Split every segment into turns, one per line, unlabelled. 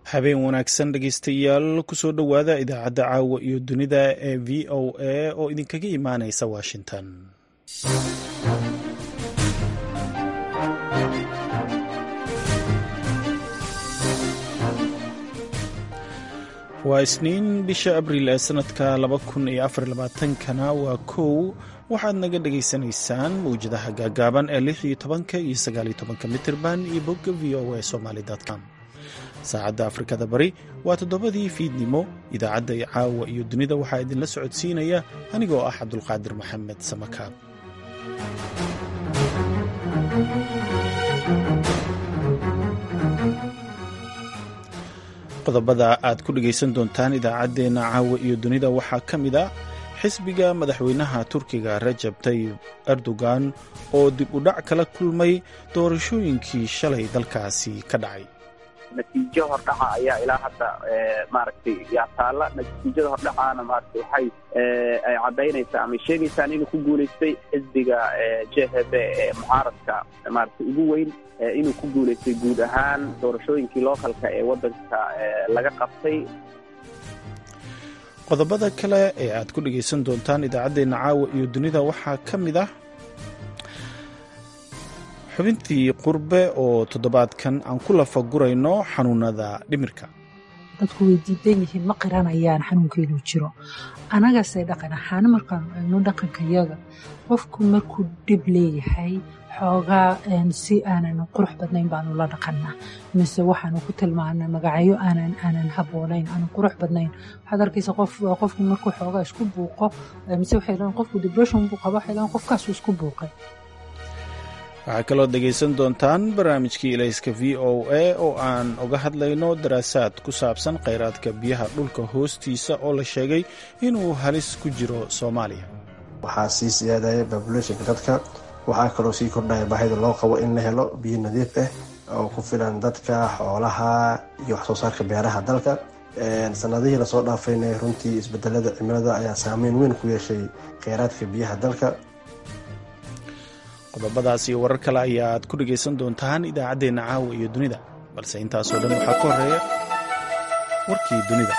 habeen wanaagsan dhegeystayaal kusoo dhowaada idaacadda caawa iyo dunida ee v o a oo idinkaga imaaneysa washington waa isniin bisha abriil ee sanadka kana waa kow waxaad naga dhagaysanaysaan mawjadaha gaagaaban ee lix iyo tobanka iyo sagaal iyo tobanka mitirban iyo bogga v o a somalycom saacadda afrikada bari waa toddobadii fiidnimo idaacadda caawa iyo dunida waxaa idinla socodsiinaya anigoo ah cabdulqaadir maxamed samakaab qodobada aad ku dhegaysan doontaan idaacaddeenna caawa iyo dunida waxaa ka mid a xisbiga madaxweynaha turkiga rajab tayib erdogan oo dib u dhac kala kulmay doorashooyinkii shalay dalkaasi ka dhacay
natiijo hordhaca ayaa ilaa hadda maaragtay yaa taalla natiijada hordhacaana maaragtay waxay ay caddaynaysaa ama sheegaysaan inuu ku guulaystay xisbiga jhb ee mucaaradka maaragtay ugu weyn inuu ku guulaystay guud ahaan doorashooyinkii lookalka ee waddanka laga qabtay
qodobada kale ee aad ku dhegaysan doontaan idaacaddeenna caawa iyo dunida waxaa ka mid ah xubintii qurbe oo toddobaadkan aan ku lafagurayno xanuunada dhimirka
dadku way diidan yihiin ma qiranayaan xanuunkeeduu jiro anagase dhaqan ahaan markaanu eegno dhaqankayaga qofku markuu dhib leeyahay xoogaa si aanan qurux badnayn baanu la dhaqannaa mise waxaanu ku tilmaana magacyo aanan aanan haboonayn aanan qurux badnayn waxaad arkaysa qof qofku markuu xoogaa isku buuqo mise waxay dhahan qofku depression buu qaba waxay dhahan qofkaasu isku buuqay
waxaa kaloo dhegaysan doontaan barnaamijkii ilayska v o a oo aan uga hadlayno daraasaad ku saabsan khayraadka biyaha dhulka hoostiisa oo la sheegay inuu halis ku jiro soomaaliya
waxaa sii siyaadaya babulationka dadka waxaa kaloo sii kordhaya baahida loo qabo in la helo biyo nadiif ah oo ku filan dadka xoolaha iyo waxsoo saarka beeraha dalka sanadihii lasoo dhaafayna runtii isbedelada cimilada ayaa saameyn weyn ku yeeshay kheyraadka biyaha dalka
qodobadaas iyo warar kale ayaad ku dhegaysan doontaan idaacaddeenna caawa iyo dunida balse intaasoo dhan waxaa ka horeeya warkii dunida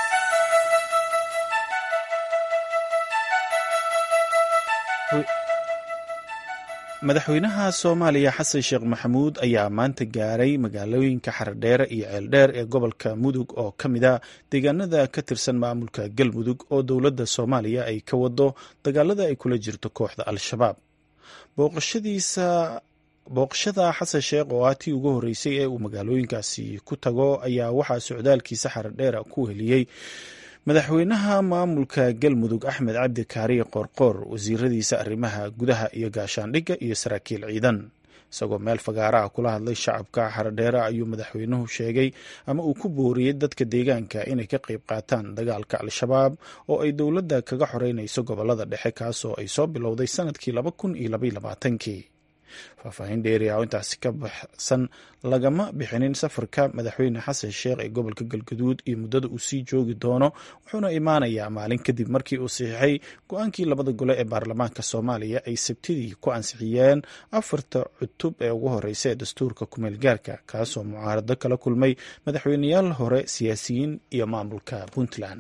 madaxweynaha soomaaliya xasan sheekh maxamuud ayaa maanta gaaray magaalooyinka xaradheere iyo ceeldheer ee gobolka mudug oo ka mid a deegaanada ka tirsan maamulka galmudug oo dowladda soomaaliya ay ka wado dagaalada ay kula jirto kooxda al-shabaab booqashadiisa booqashada xasan sheekh oo ah tii ugu horreysay ee uu magaalooyinkaasi ku tago ayaa waxaa socdaalkiisa xaradheera ku heliyey madaxweynaha maamulka galmudug axmed cabdi kaariye qoorqoor wasiiradiisa arrimaha gudaha iyo gaashaandhigga iyo saraakiil ciidan isagoo meel fagaaraha kula hadlay shacabka xaradheera ayuu madaxweynuhu sheegay ama uu ku booriyey dadka deegaanka inay ka qayb qaataan dagaalka al-shabaab oo ay dowladda kaga xoreynayso gobolada dhexe kaasoo ay soo bilowday sanadkii laba kun iyo labaiyo labaatankii faahfaahin dheeri ah oo intaasi ka baxsan lagama bixinin safarka madaxweyne xasan sheekh ee gobolka galgaduud iyo muddada uu sii joogi doono wuxuuna imaanayaa maalin kadib markii uu saxiixay go-aankii labada gole ee baarlamaanka soomaaliya ay sabtidii ku ansixiyeen afarta cutub ee ugu horeysa ee dastuurka kumeel gaarka kaasoo mucaarado kala kulmay madaxweyneyaal hore siyaasiyiin iyo maamulka puntland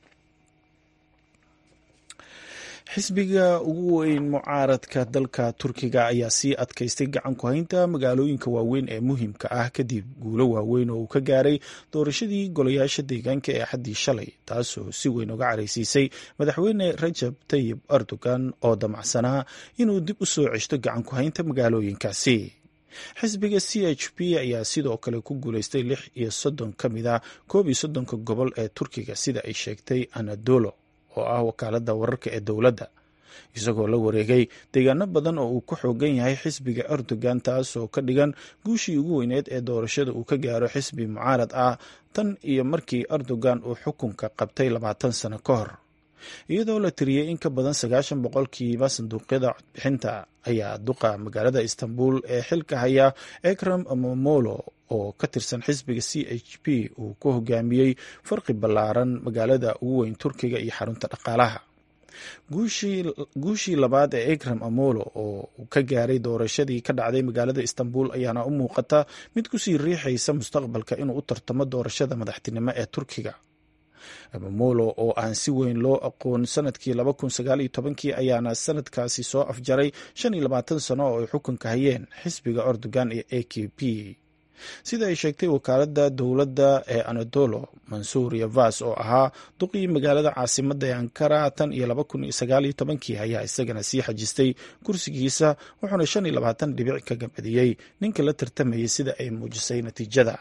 xisbiga ugu weyn mucaaradka dalka turkiga ayaa sii adkaystay gacan ku haynta magaalooyinka waaweyn ee muhiimka ah kadib guulo waaweyn oo uu ka gaaray doorashadii golayaasha deegaanka ee axaddii shalay taasoo si weyn uga caraysiisay madaxweyne rajab tayib erdogan oo damacsanaa inuu dib u soo ceshto gacan ku haynta magaalooyinkaasi xisbiga c h p ayaa sidoo kale ku guuleystay lix iyo soddon ka mid a koob iyo soddonka gobol ee turkiga sida ay sheegtay anadolo oo ah wakaaladda wararka ee dowladda isagoo la wareegay deegaano badan oo uu ku xoogan yahay xisbiga erdogan taasoo ka dhigan guushii ugu weyneed ee doorashada uu ka gaaro xisbi mucaarad ah tan iyo markii erdogan uu xukunka qabtay labaatan sano ka hor iyadoo la tiriyey in ka badan sagaashan boqolkiiba sanduuqyada codbixinta ayaa duqa magaalada istanbul ee xilka haya ekram momolo oo ka tirsan xisbiga c h p uu ku hogaamiyey farqi ballaaran magaalada ugu weyn turkiga iyo xarunta dhaqaalaha guushii labaad ee ekram amolo oo ka gaaray doorashadii ka dhacday magaalada istanbul ayaana u muuqata mid kusii riixaysa mustaqbalka inuu u tartamo doorashada madaxtinimo ee turkiga amamolo oo aan si weyn loo aqoon sanadkii kii ayaana sanadkaasi soo afjaray sano oo ay xukunka hayeen xisbiga erdogan iyo a k p sida ay sheegtay wakaalada dowladda ee anadolo mansuur yavas oo ahaa duqii magaalada caasimada ee ankara tan iyo kii ayaa isagana sii xajistay kursigiisa wuxuuna dhibic ka gabadiyey ninka la tartamayay sida ay muujisay natiijada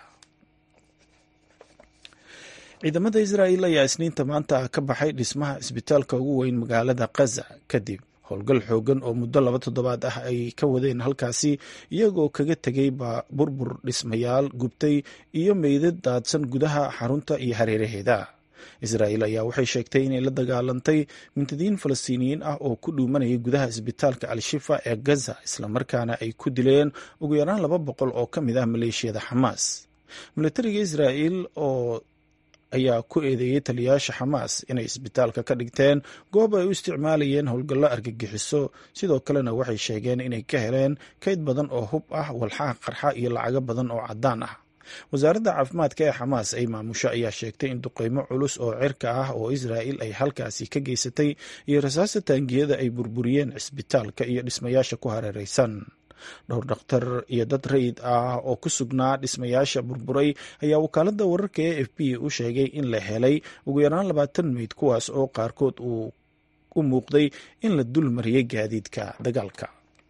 ciidamada israa'il ayaa isniinta maanta ka baxay dhismaha isbitaalka ugu weyn magaalada khaza kadib howlgal xoogan oo muddo laba toddobaad ah ay ka wadeen halkaasi iyagoo kaga tegay burbur dhismayaal gubtay iyo meydad daadsan gudaha xarunta iyo hareeraheeda israa'il ayaa waxay sheegtay inay la dagaalantay mintadiin falastiiniyiin ah oo ku dhuumanayay gudaha isbitaalka al-shifa ee gaza islamarkaana ay ku dileen ugu yaraan laba boqol oo ka mid ah maleeshiyada xamaas milatariga israa'il oo ayaa ku eedeeyey taliyayaasha xamaas inay isbitaalka ka dhigteen goob ay u isticmaalayeen howlgallo argagixiso sidoo kalena waxay sheegeen inay ka heleen kayd badan oo hub ah walxaha qarxa iyo lacago badan oo caddaan ah wasaaradda caafimaadka ee xamaas ay maamusho ayaa sheegtay in duqeymo culus oo cirka ah oo israa'il ay halkaasi ka geysatay iyo rasaasta taangiyada ay burburiyeen cisbitaalka iyo dhismayaasha ku hareeraysan dhowr dhakhtar iyo dad rayid ah oo ku sugnaa dhismayaasha burburay ayaa wakaaladda wararka e f b u sheegay in la helay ugu yaraan labaatan meyd kuwaas oo qaarkood uu u muuqday in la dul mariyey gaadiidka dagaalka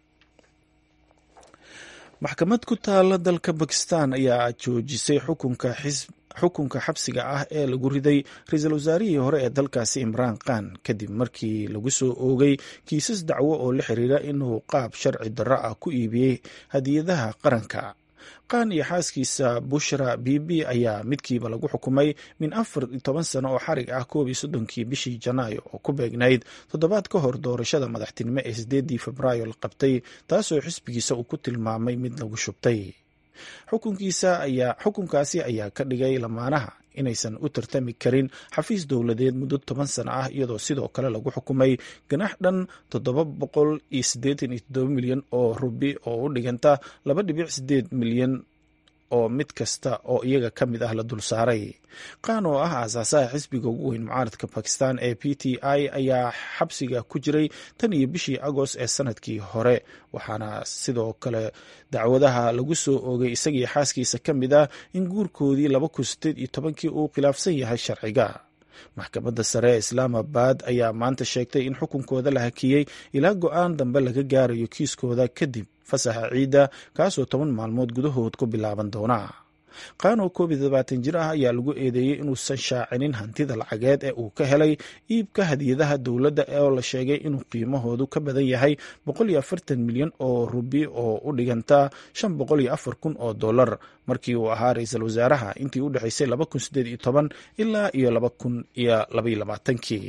maxkamad ku taala dalka bakistan ayaa joojisay xukunka xisb xukunka xabsiga ah ee lagu riday ra-iisul wasaarihii hore ee dalkaasi imraan khan kadib markii lagu soo oogay kiisas dacwo oo la xiriira inuu qaab sharci darro ah ku iibiyey hadiyadaha qaranka khan iyo xaaskiisa bushra bibi ayaa midkiiba lagu xukumay min afar iyo toban sano oo xarig ah koob iyo soddonkii bishii janaayo oo ku beegnayd toddobaad ka hor doorashada madaxtinimo ee sideedii febraayo la qabtay taasoo xisbigiisa uu ku tilmaamay mid lagu shubtay xukunkiisa ayaa xukunkaasi ayaa ka dhigay lamaanaha inaysan u tartami karin xafiis dowladeed muddo toban sano ah iyadoo sidoo kale lagu xukumay ganax dhan toddoba boqol iyo siddeetan iyo toddoba milyan oo rubi oo u dhiganta laba dhibic sideed milyan oo mid kasta oo iyaga ka mid ah la dul saaray qaan oo ah aasaasaha xisbiga ugu weyn mucaaradka bakistan ee p t i ayaa xabsiga ku jiray tan iyo bishii agost ee sanadkii hore waxaana sidoo kale dacwadaha lagu soo oogay isagii xaaskiisa ka mid ah in guurkoodii laba kun sideed iyo tobankii uu khilaafsan yahay sharciga maxkamadda sare ee islaamabad ayaa maanta sheegtay in xukunkooda la hakiyey ilaa go-aan dambe laga gaarayo kiiskooda kadib fasaxa ciidda kaasoo toban maalmood gudahood ku bilaaban doona qaan oo koob iyo todobaatan jir ah ayaa lagu eedeeyey inuusan shaacinin hantida lacageed ee uu ka helay iibka hadiyadaha dowladda oo la sheegay inuu qiimahoodu ka badan yahay boqol iyo afartan milyan oo rubi oo u dhiganta shan boqol iyo afar kun oo dollar markii uu ahaa ra-iisul wasaaraha intii u dhexaysay laba kun sideed iyo toban ilaa iyo laba kun iyo labaiyo labaatankii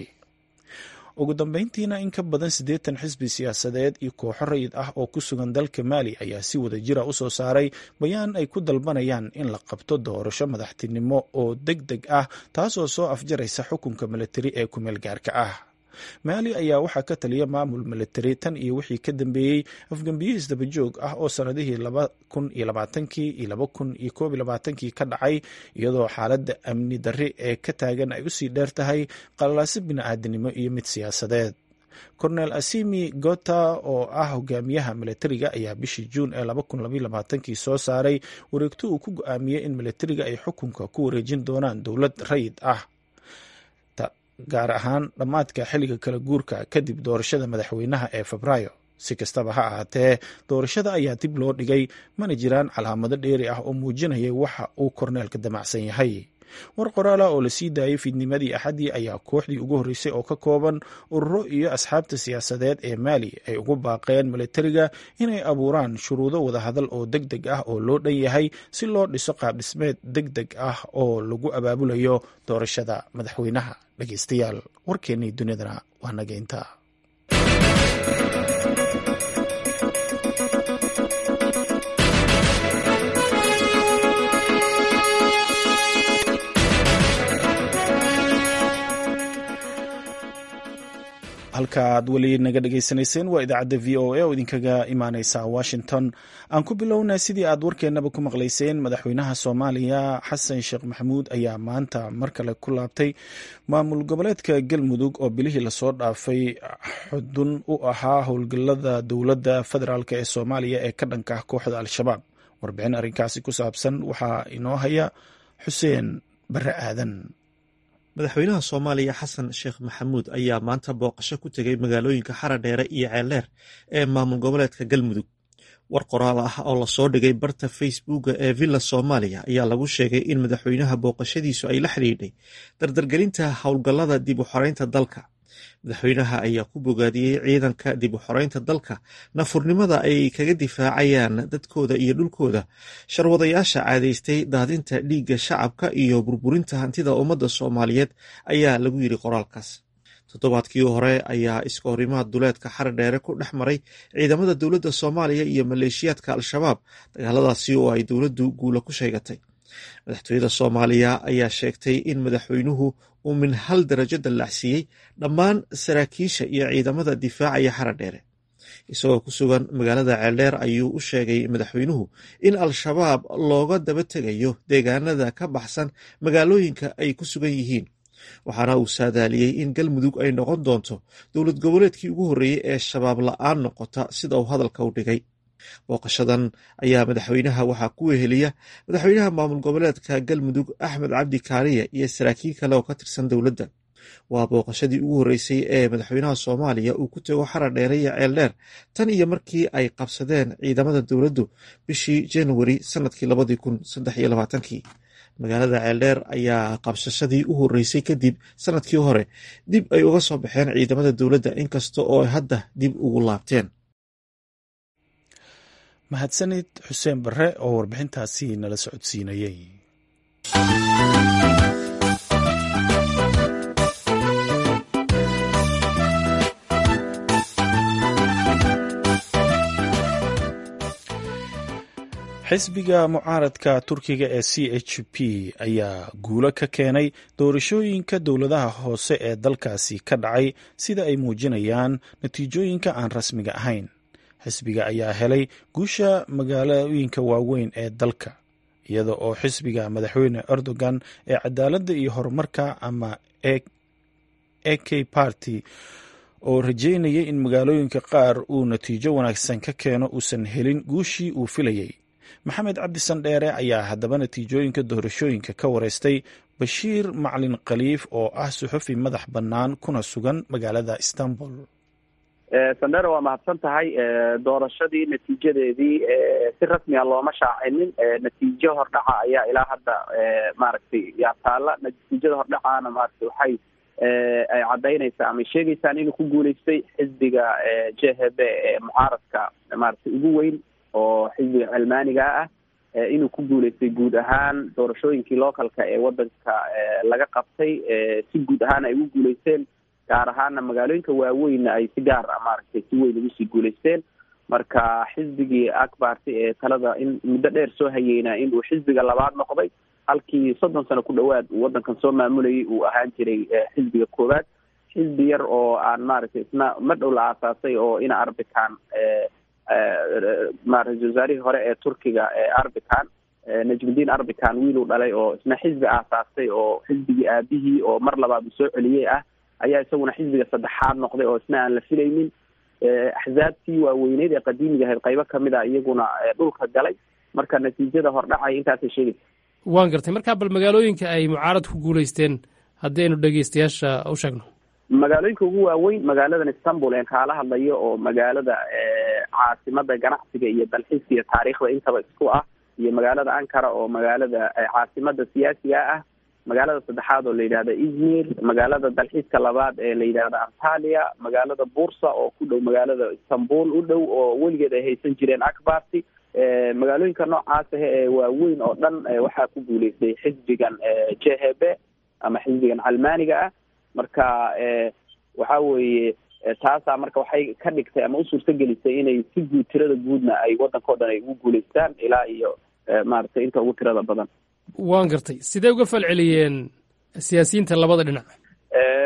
ugu dambeyntiina in ka badan siddeetan xisbi siyaasadeed iyo kooxo rayid ah oo ku sugan dalka maali ayaa si wada jira u soo saaray bayaan ay ku dalbanayaan in la qabto doorasho madaxtinimo oo deg deg ah taasoo soo afjaraysa xukunka milatari ee kumeel gaarka ah maali ayaa waxaa ka taliya maamul militari tan iyo wixii ka dambeeyey afgembiye isdabajoog ah oo sanadihii laba kun iyo labaatankii iyo laba kun iyo koob iyo labaatankii ka dhacay iyadoo xaaladda amni darri ee ka taagan ay usii dheer tahay qalalaase bini-aadanimo iyo mid siyaasadeed cornel asimi gota oo ah hogaamiyaha militariga ayaa bishii juun ee laba kun labaiyo labaatankii soo saaray wareegto uu ku go-aamiyey in militariga ay xukunka ku wareejin doonaan dowlad rayid ah gaar ahaan dhammaadka xilliga kala guurka kadib doorashada madaxweynaha ee febraayo si kastaba ha ahaatee doorashada ayaa dib loo dhigay mana jiraan calaamado dheeri ah oo muujinaya waxa uu korneelka damacsan yahay war qoraala oo la sii daayay fiidnimadii axaddii ayaa kooxdii ugu horreysay oo ka kooban ururo iyo asxaabta siyaasadeed ee maali ay ugu baaqeen militariga inay abuuraan shuruudo wadahadal oo deg deg ah oo loo dhan yahay si loo dhiso qaabdhismeed deg deg ah oo lagu abaabulayo doorashada madaxweynaha dhegeystayaal warkeennii dunidana waa naga intaa halka aad weli naga dhagaysanayseen waa idaacadda v o a oo idinkaga imaaneysa washington aan ku bilownaa sidii aad warkeennaba ku maqlayseen madaxweynaha soomaaliya xasan sheekh maxamuud ayaa maanta mar kale ku laabtay maamul goboleedka galmudug oo bilihii lasoo dhaafay xudun u ahaa howlgallada dowladda federaalk ee soomaaliya ee ka dhanka ah kooxda al-shabaab warbixin arrinkaasi ku saabsan waxaa inoo haya xuseen bare aadan
madaxweynaha soomaaliya xasan sheekh maxamuud ayaa maanta booqasho ku tegay magaalooyinka xaradheere iyo ceeldheer ee maamul goboleedka galmudug war qoraal ah oo lasoo dhigay barta facebooka ee villa soomaaliya ayaa lagu sheegay in madaxweynaha booqashadiisu ay la xidhiidhay dardargelinta howlgallada dib u xoreynta dalka madaxweynaha ayaa ku bogaadiyey ciidanka dib u xoreynta dalka nafurnimada ay kaga difaacayaan dadkooda iyo dhulkooda sharwadayaasha caadaystay daadinta dhiigga shacabka iyo burburinta hantida ummadda soomaaliyeed ayaa lagu yidhi qoraalkaas toddobaadkii hore ayaa iskahorimaad duleedka xaradheere ku dhex maray ciidamada dowladda soomaaliya iyo maleeshiyaadka al-shabaab dagaaladaasi oo ay dowladdu guula ku sheegatay madaxtooyada soomaaliya ayaa sheegtay in madaxweynuhu uu min hal darajo dallacsiiyey dhammaan saraakiisha iyo ciidamada difaacaya xaradheere isagoo ku sugan magaalada ceeldheer ayuu u sheegay madaxweynuhu in al-shabaab looga daba tegayo deegaanada ka baxsan magaalooyinka ay ku sugan yihiin waxaana uu saadaaliyey in galmudug ay noqon doonto dowlad goboleedkii ugu horreeyey ee shabaab la-aan noqota sida uu hadalka u dhigay booqashadan ayaa madaxweynaha waxaa ku weheliya madaxweynaha maamul goboleedka galmudug axmed cabdi kaariye iyo saraakiil kale oo ka tirsan dowladda waa booqashadii ugu horreysay ee madaxweynaha soomaaliya uu ku tego xaradheere iyo ceeldheer tan iyo markii ay qabsadeen ciidamada dowladdu bishii januari sanadkii labadii kun saddex iyo labaatankii magaalada ceeldheer ayaa qabsashadii u horreysay kadib sanadkii hore dib ay uga soo baxeen ciidamada dowladda inkasta oo ay hadda dib ugu laabteen
mahadsanid xuseen bare oo warbixintaasi nala socodsiinayey xisbiga mucaaradka turkiga ee c h p ayaa guulo ka keenay doorashooyinka dowladaha hoose ee dalkaasi ka dhacay sida ay muujinayaan natiijooyinka aan rasmiga ahayn xisbiga ayaa helay guusha magaalooyinka waaweyn ee dalka iyada oo xisbiga madaxweyne erdogan ee cadaaladda iyo horumarka ama a k party oo rajeynayay in magaalooyinka qaar uu natiijo wanaagsan ka keeno uusan helin guushii uu filayey maxamed cabdi sandheere ayaa haddaba natiijooyinka doorashooyinka ka wareystay bashiir maclin khaliif oo ah suxufi madax bannaan kuna sugan magaalada istanbul
sandheere waa mahadsan tahay doorashadii natiijadeedii si rasmiga looma shaacinin natiijo hordhaca ayaa ilaa hadda maaragtay yaa taala natiijada hordhacaana maaragtay waxay ay caddaynaysaa ama sheegaysaan inuu ku guuleystay xisbiga j h b ee mucaaradka maaragtay ugu weyn oo xisbiga cilmaaniga ah inuu ku guuleystay guud ahaan doorashooyinkii localka ee wadanka laga qabtay si guud ahaan ay ugu guuleysteen gaar ahaana magaalooyinka waaweynna ay si gaar ah maaragtay si weyn ugu sii guuleysteen marka xisbigii akbarty ee talada in muddo dheer soo hayeyna inuu xisbiga labaad noqday halkii soddon sano ku dhowaad uu waddankan soo maamulayay uu ahaan jiray xisbiga koowaad xisbi yar oo aan maaragtay isna ma dhow la aasaasay oo ina arbican ra-isul wasaarihii hore ee turkiga ee arbican najmudiin arbican wiiluu dhalay oo isna xisbi aasaastay oo xisbigii aabihii oo mar labaad uu soo celiyey ah ayaa isaguna xisbiga saddexaad noqday oo isna aan la filaynin axzaabtii waaweyneyd ee qadiimiga ahayd qaybo kamid a iyaguna dhulka galay marka natiijada hordhacay intaasay sheegaysa
waan gartay markaa bal magaalooyinka ay mucaarad ku guuleysteen haddii aynu dhegeystayaasha u sheegno
magaalooyinka ugu waaweyn magaaladan istanbul een kaala hadlayo oo magaalada caasimada ganacsiga iyo dalxiiska iyo taariikhda intaba isku ah iyo magaalada ankara oo magaalada caasimada siyaasiga ah magaalada saddexaad oo la yidhahda izmir magaalada dalxiiska labaad ee la yidhahda antalia magaalada bursa oo ku dhow magaalada istanbul u dhow oo weligeed ay haysan jireen akbarty magaalooyinka noocaas ah ee waaweyn oo dhan waxaa ku guuleystay xisbigan j h b ama xisbigan calmaaniga ah marka waxa weeye taasaa marka waxay ka dhigtay ama u suurto gelisay inay si guud tirada guudna ay waddankao dhan ay ugu guuleystaan ilaa iyo maaragtay inta ugu tirada badan
waan gartay sidee uga falceliyeen siyaasiyiinta labada dhinac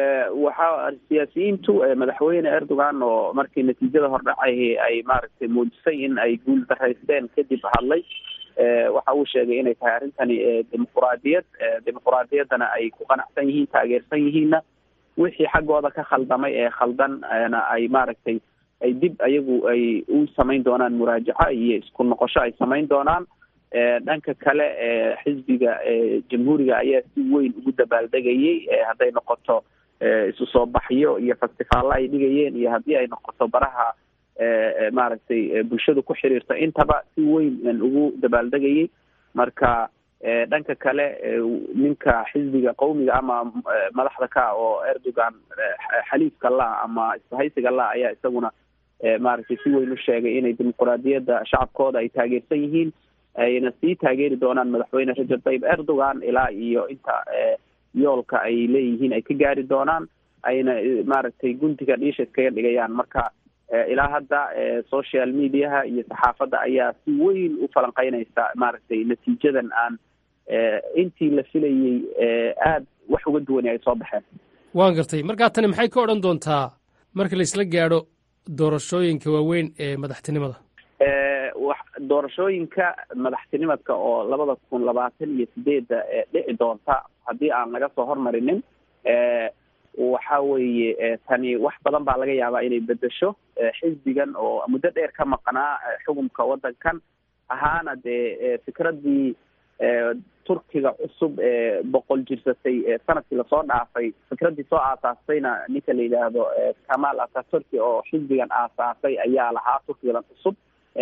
waxa siyaasiyiintu madaxweyne erdogan oo markii natiijada hordhacay ay maaragtay muujisay in ay guul daraysteen kadib hadlay waxa uu sheegay inay tahay arrintani dimuquraadiyad dimuquraadiyaddana ay ku qanacsan yihiin taageersan yihiinna wixii xaggooda ka khaldamay ee khaldanna ay maaragtay ay dib ayagu ay u samayn doonaan muraajaco iyo isku noqosho ay samayn doonaan dhanka kale xisbiga jamhuuriga ayaa si weyn ugu dabaaldegayay hadday noqoto isu soo baxyo iyo festivaalla ay dhigayeen iyo haddii ay noqoto baraha maaragtay bulshadu ku xiriirta intaba si weyn ugu dabaaldegayay marka dhanka kale ninka xisbiga qawmiga ama madaxda ka oo erdogan xaliifka la ama isbahaysiga la ayaa isaguna maaragtay si weyn u sheegay inay dimuquraadiyadda shacabkooda ay taageersan yihiin ayna sii taageeri doonaan madaxweyne rajab tayyib erdogan ilaa iyo inta yoolka ay leeyihiin ay ka gaari doonaan ayna maaragtay guntiga dhiisha iskaga dhigayaan marka ilaa hadda social mediaha iyo saxaafadda ayaa si weyn u falanqeynaysa maaragtay natiijadan aan intii la filayey aada wax uga duwani ay soo baxeen
waan gartay markaa tani maxay ka odhan doontaa marka la isla gaadho doorashooyinka waaweyn ee madaxtinimada
wax doorashooyinka madaxtinimadka oo labada kun labaatan iyo sideedda dhici doonta haddii aan laga soo hormarinin waxa weeye tani wax badan baa laga yaabaa inay bedesho xisbigan oo muddo dheer ka maqnaa xukunka waddankan ahaana dee fikraddii turkiga cusub ee boqol jirsatay sanadkii lasoo dhaafay fikraddii soo aasaastayna ninka la yidhaahdo kamal ataturki oo xisbigan aasaasay ayaa lahaa turkigan cusub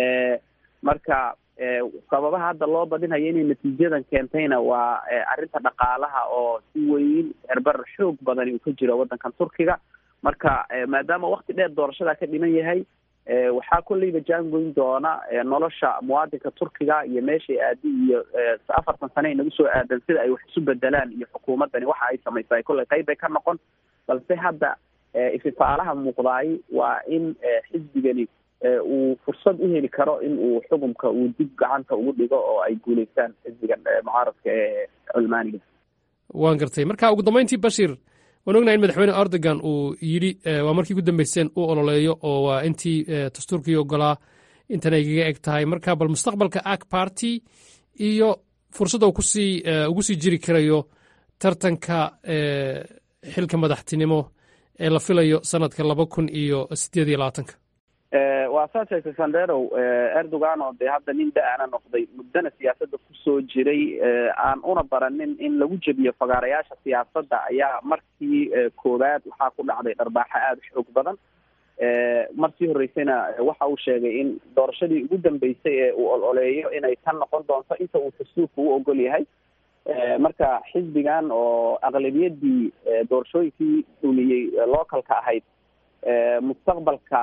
marka sababaha hadda loo badinayo inay natiijadan keentayna waa arrinta dhaqaalaha oo si weyn herbar xoog badani uu ka jiro waddankan turkiga marka maadaama wakti dheer doorashada ka dhiman yahay waxaa kolleyba jaangoyn doona nolosha muwaadinka turkiga iyo meeshay aadi iyo afartan sane inagu soo aadan sida ay wax isu bedelaan iyo xukuumaddani waxa ay samaysay kolley qayb bay ka noqon balse hadda ififaalaha muuqdaay waa in xisbigani uu fursad u heli karo in uu xukunka uu dib gacanta ugu dhigo oo ay guuleystaan xisbigan mucaaradka ee culmaaniga
waan gartay marka ugu dambeyntii bashir waan ognahay in madaxweyne erdogan uu yidhi waa markii ugu dambeyseen uu ololeeyo oo waa intii dastuurkii ogolaa intan ay kaga eg tahay marka bal mustaqbalka ak party iyo fursadda kusii ugu sii jiri karayo tartanka xilka madaxtinimo ee la filayo sanadka laba kun iyo sideed iyo labaatanka
waa saa sheegtay sanderow erdogan oo dee hadda nin da-ana noqday muddana siyaasadda kusoo jiray aan una baranin in lagu jebiyo fagaarayaasha siyaasadda ayaa markii koowaad waxaa ku dhacday dharbaaxo aada u xoog badan markii horreysayna waxa uu sheegay in doorashadii ugu dambeysay ee uu ololeeyo inay tan noqon doonto inta uu dastuurka u ogol yahay marka xisbigan oo aqlabiyadii doorashooyinkii dhuliyey localka ahayd mustaqbalka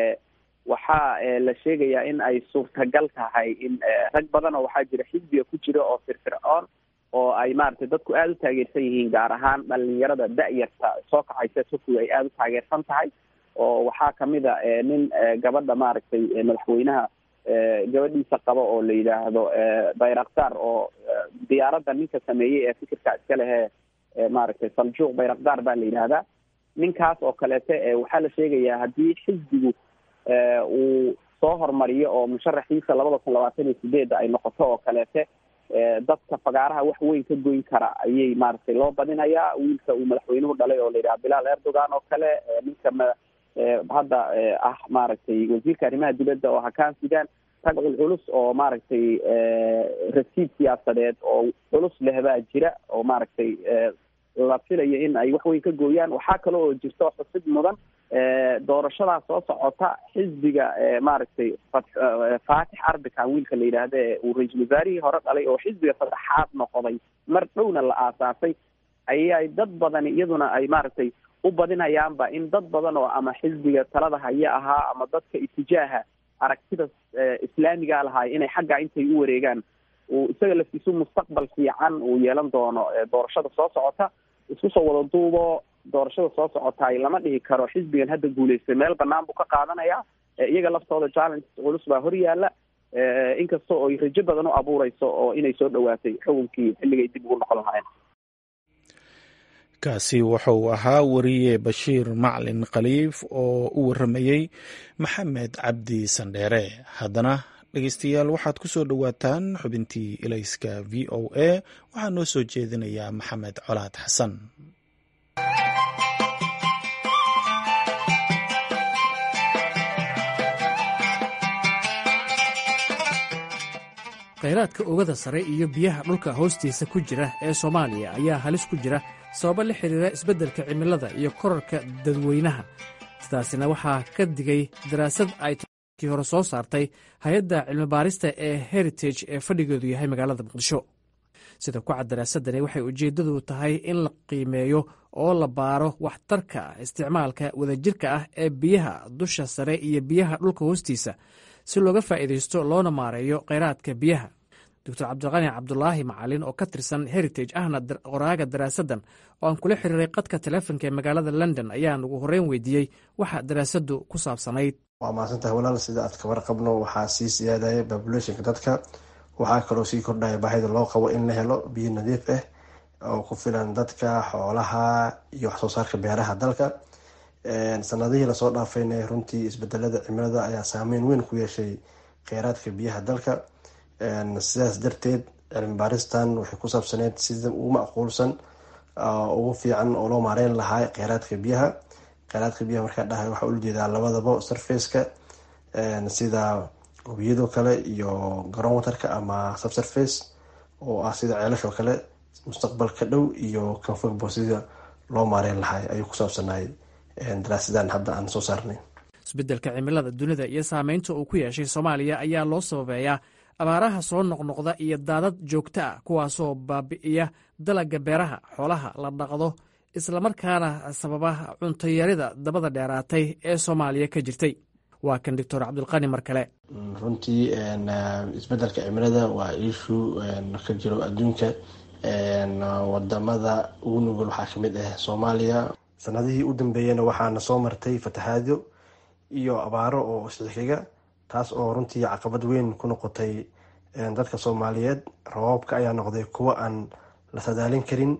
waxaa la sheegayaa in ay suurtagal tahay in rag badan oo waxaa jira xisbiga ku jira oo firfircoon oo ay maaragtay dadku aada u taageersan yihiin gaar ahaan dhalinyarada da-yarta soo kacaysa turkiga ay aada u taageersan tahay oo waxaa kamid a nin gabadha maaragtay madaxweynaha gabadhiisa qaba oo la yidhaahdo bayraktar oo diyaaradda ninka sameeyey ee fikirka iska lehe maaragtay saljuuq bayraktar baa la yidhaahdaa ninkaas oo kaleete waxaa la sheegayaa haddii xisbigu uu soo hormariyo oo musharaxiisa labada kun labaatan iyo sideedda ay noqoto oo kaleete dadka fagaaraha wax weyn ka goyn kara ayay maaragtay loo badinayaa wiilka uu madaxweynuhu dhalay oo la yidhaha bilaal erdogan oo kale ninka ma hadda ah maaragtay wasiirka arrimaha dibadda oo hakaan sudan rag culculus oo maaragtay rasiid siyaasadeed oo culus leh baa jira oo maaragtay la filayo in ay wax weyn ka gooyaan waxaa kale oo jirto xusid mudan doorashadaa soo socota xisbiga maaragtay faatix arbican wiilka la yidhaahda ee uu ra-iisul wasaarihii hore dhalay oo xisbiga saddexaad noqday mar dhowna la aasaasay ayay dad badani iyaduna ay maaragtay u badinayaanba in dad badan oo ama xisbiga talada haya ahaa ama dadka itijaaha aragtida islaamiga lahaay inay xaggaa intay u wareegaan uu isaga laftiisu mustaqbal fiican uu yeelan doono doorashada soo socota isku soo wada duubo doorashada soo socotaay lama dhihi karo xisbigan hadda guuleystay meel banaan buu ka qaadanaya iyaga laftooda challenge culus baa hor yaala inkasta oo ay rajo badan u abuureyso oo inay soo dhawaatay xukunkii xilligay dib ugu noqon lahaayeen
kaasi wuxuu ahaa wariye bashiir maclin khaliif oo u waramayey maxamed cabdi sandheere haddana dhegeystayaal waxaad ku soo dhowaataan xubintii ilayska v o a waxaa noo soo jeedinayaa maxamed colaad xasan
khayraadka oogada sare iyo biyaha dhulka hoostiisa ku jira ee soomaaliya ayaa halis ku jira sababo la xidhiira isbeddelka cimilada iyo korarka dadweynaha sidaasina waxaa ka digay daraasad ay kii hore soo saartay hay-adda cilmibaarista ee heritage ee fadhigeedu yahay magaalada muqdisho sida ku cad daraasadani waxay ujeeddadu tahay in la qiimeeyo oo la baaro waxtarka isticmaalka wadajirka ah ee biyaha dusha sare iyo biyaha dhulka hoostiisa si looga faa'iidaysto loona maareeyo kheyraadka biyaha doctor cabdiqani cabdulaahi macalin oo ka tirsan heritage ahna qoraaga daraasaddan oo aan kula xiriiray qadka teleefonka ee magaalada london ayaan ugu horreyn weydiiyey waxa daraasaddu ku saabsanayd
waa mahadsantahay walaal sida aad kabar qabno waxaa sii siyaadaya babulationka dadka waxaa kaloo sii kordhaya baahida loo qabo in la helo biyo nadiif ah oo ku filan dadka xoolaha iyo waxsoo saarka beeraha dalka sanadihii lasoo dhaafayna runtii isbedelada cimilada ayaa saameyn weyn ku yeeshay kheyraadka biyaha dalka sidaas darteed cilmi baaristan waxay ku saabsaneyd sida ugu macquulsan ugu fiican oo loo maareyn lahaa kheyraadka biyaha kheyraadka biyaha markaa dhahay waxaa ula jeedaa labadaba surfaceka sida webiyadoo kale iyo garoon waterka ama subsurface oo ah sida ceelashoo kale mustaqbalka dhow iyo kanfogbo sida loo maareyn lahaa ayuu ku saabsanay daraasadan hadda aan soo saarnay
isbeddelka cimilada dunida iyo saameynta uu ku yeeshay soomaaliya ayaa loo sababeeyaa abaaraha soo noqnoqda iyo daadad joogto ah kuwaasoo baabi'iya dalagga beeraha xoolaha la dhaqdo islamarkaana sababa cuntayarida dabada dheeraatay ee soomaaliya ka jirtay waa kan doctor cabdulqani mar kale
runtii isbeddelka cimilada waa iishu ka jiro adduunka wadamada ugu nugul waxaa kamid ah soomaaliya sanadihii u dambeeyana waxaana soo martay fatahaado iyo abaaro oo isxixiga taas oo runtii caqabad weyn ku noqotay dadka soomaaliyeed rabaabka ayaa noqday kuwo aan la sadaalin karin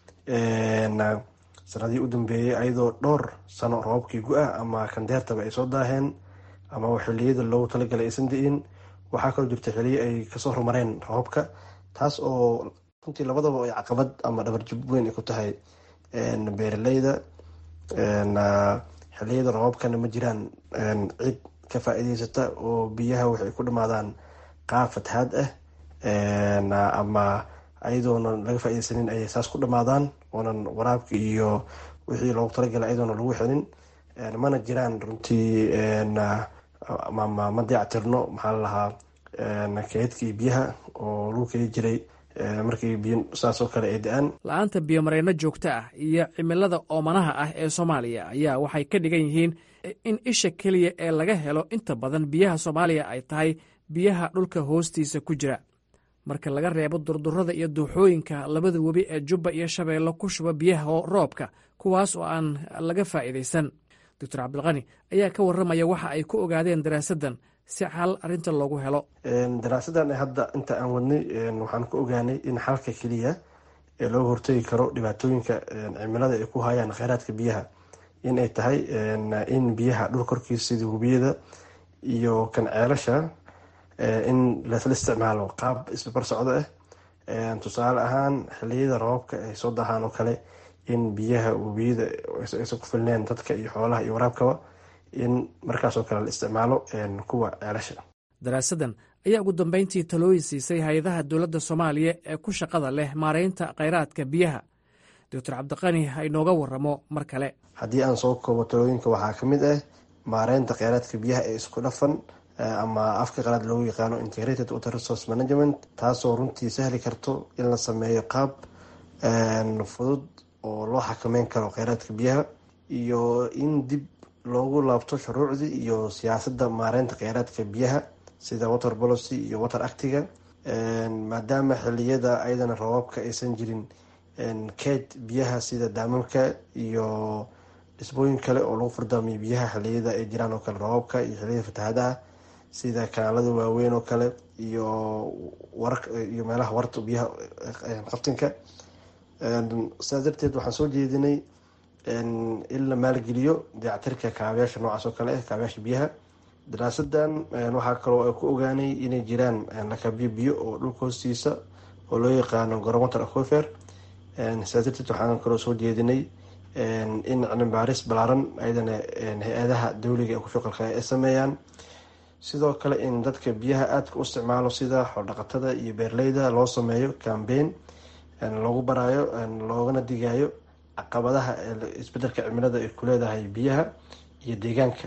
sanadihii u dambeeyay ayadoo dhowr sano rabaabkii gu-ah ama kandeertaba ay soo daaheen ama xiliyada loogu talagalay aysan da-in waxaa kaloo jirta xiliyo ay kasoo horumareen rabaabka taas oo runtii labadaba ay caqabad ama dhabarjub weyn ay ku tahay beeraleyda xiliyada rabaabkana ma jiraan cid ka faa-iideysata oo biyaha waxay ku dhamaadaan qaab fatahaad ah ama ayadoona laga faa-ideysanin ayay saas ku dhamaadaan oonan waraabka iyo wixii loogu talagalay ayadoona lagu xelin mana jiraan runtii ma dayactirno maxaa lalahaa keedkii biyaha oo lagu keli jiray markii biyo saasoo kale ay da-aan
la-aanta biyomareyno joogto ah iyo cimilada oomanaha ah ee soomaaliya ayaa waxay ka dhigan yihiin in isha keliya ee laga helo inta badan biyaha soomaaliya ay tahay biyaha dhulka hoostiisa ku jira marka laga reebo durdurada iyo duuxooyinka labada webi ee jubba iyo shabeello ku shuba biyaha roobka kuwaas oo aan laga faa'iidaysan doctor cabdilqani ayaa ka warramaya waxa ay ku ogaadeen daraasaddan si xal arrinta loogu helo
daraasadan hadda inta aan wadnay waxaan ku ogaanay in xalka keliya ee looga hortagi karo dhibaatooyinka cimilada ay ku hayaan kheyraadka biyaha in ay tahay in biyaha dhul korkiisa sida webiyada iyo kan ceelasha in lasla isticmaalo qaab isbabar socdo ah tusaale ahaan xiliyada roobabka ay soo dahaan oo kale in biyaha webiyada aysan ku filneen dadka iyo xoolaha iyo waraabkaba in markaasoo kale la isticmaalo kuwa ceelasha
daraasaddan ayaa ugu dambeyntii talooyin siisay hay-adaha dowladda soomaaliya ee ku shaqada leh maareynta kheyraadka biyaha doctor cabdiqani ha inooga waramo mar kale
haddii aan soo koobo talooyinka waxaa ka mid ah maareynta kheyraadka biyaha ee isku dhafan ama afka qalaad loogu yaqaano integrated water resource management taasoo runtii sahli karto in la sameeyo qaab fudud oo loo xakameyn karo kheyraadka biyaha iyo in dib loogu laabto shuruucdii iyo siyaasadda maareynta kheyraadka biyaha sida water policy iyo water actiga maadaama xiliyada ayadana rabaabka aysan jirin keed biyaha sida daamamka iyo dhisbooyin kale oo lagu fardaamiyo biyaha xiliyada ay jiraan oo kale rabaabka iyo xiliyada fatahaadaha sida kanaalada waaweyn oo kale iyo iyo meelaha warta biyaha qabtinka sidaas darteed waxaan soo jeedinay in la maalgeliyo dayactirka kaabayaasha noocaas oo kale ah kaabayaasha biyaha daraasadan waxaa kaloo ay ku ogaanay inay jiraan lakabyo biyo oo dhulka hoostiisa oo loo yaqaano goromater acofer sidaas darteed waxaan kaloo soo jeedinay in cilmibaaris balaaran ayadana hay-adaha dawliga ee ku shuqalka ay sameeyaan sidoo kale in dadka biyaha aadka u isticmaalo sida xoodhaqatada iyo beerleyda loo sameeyo cambain loogu baraayo loogana digayo caqabadaha isbedelka cimilada ay ku leedahay biyaha iyo deegaanka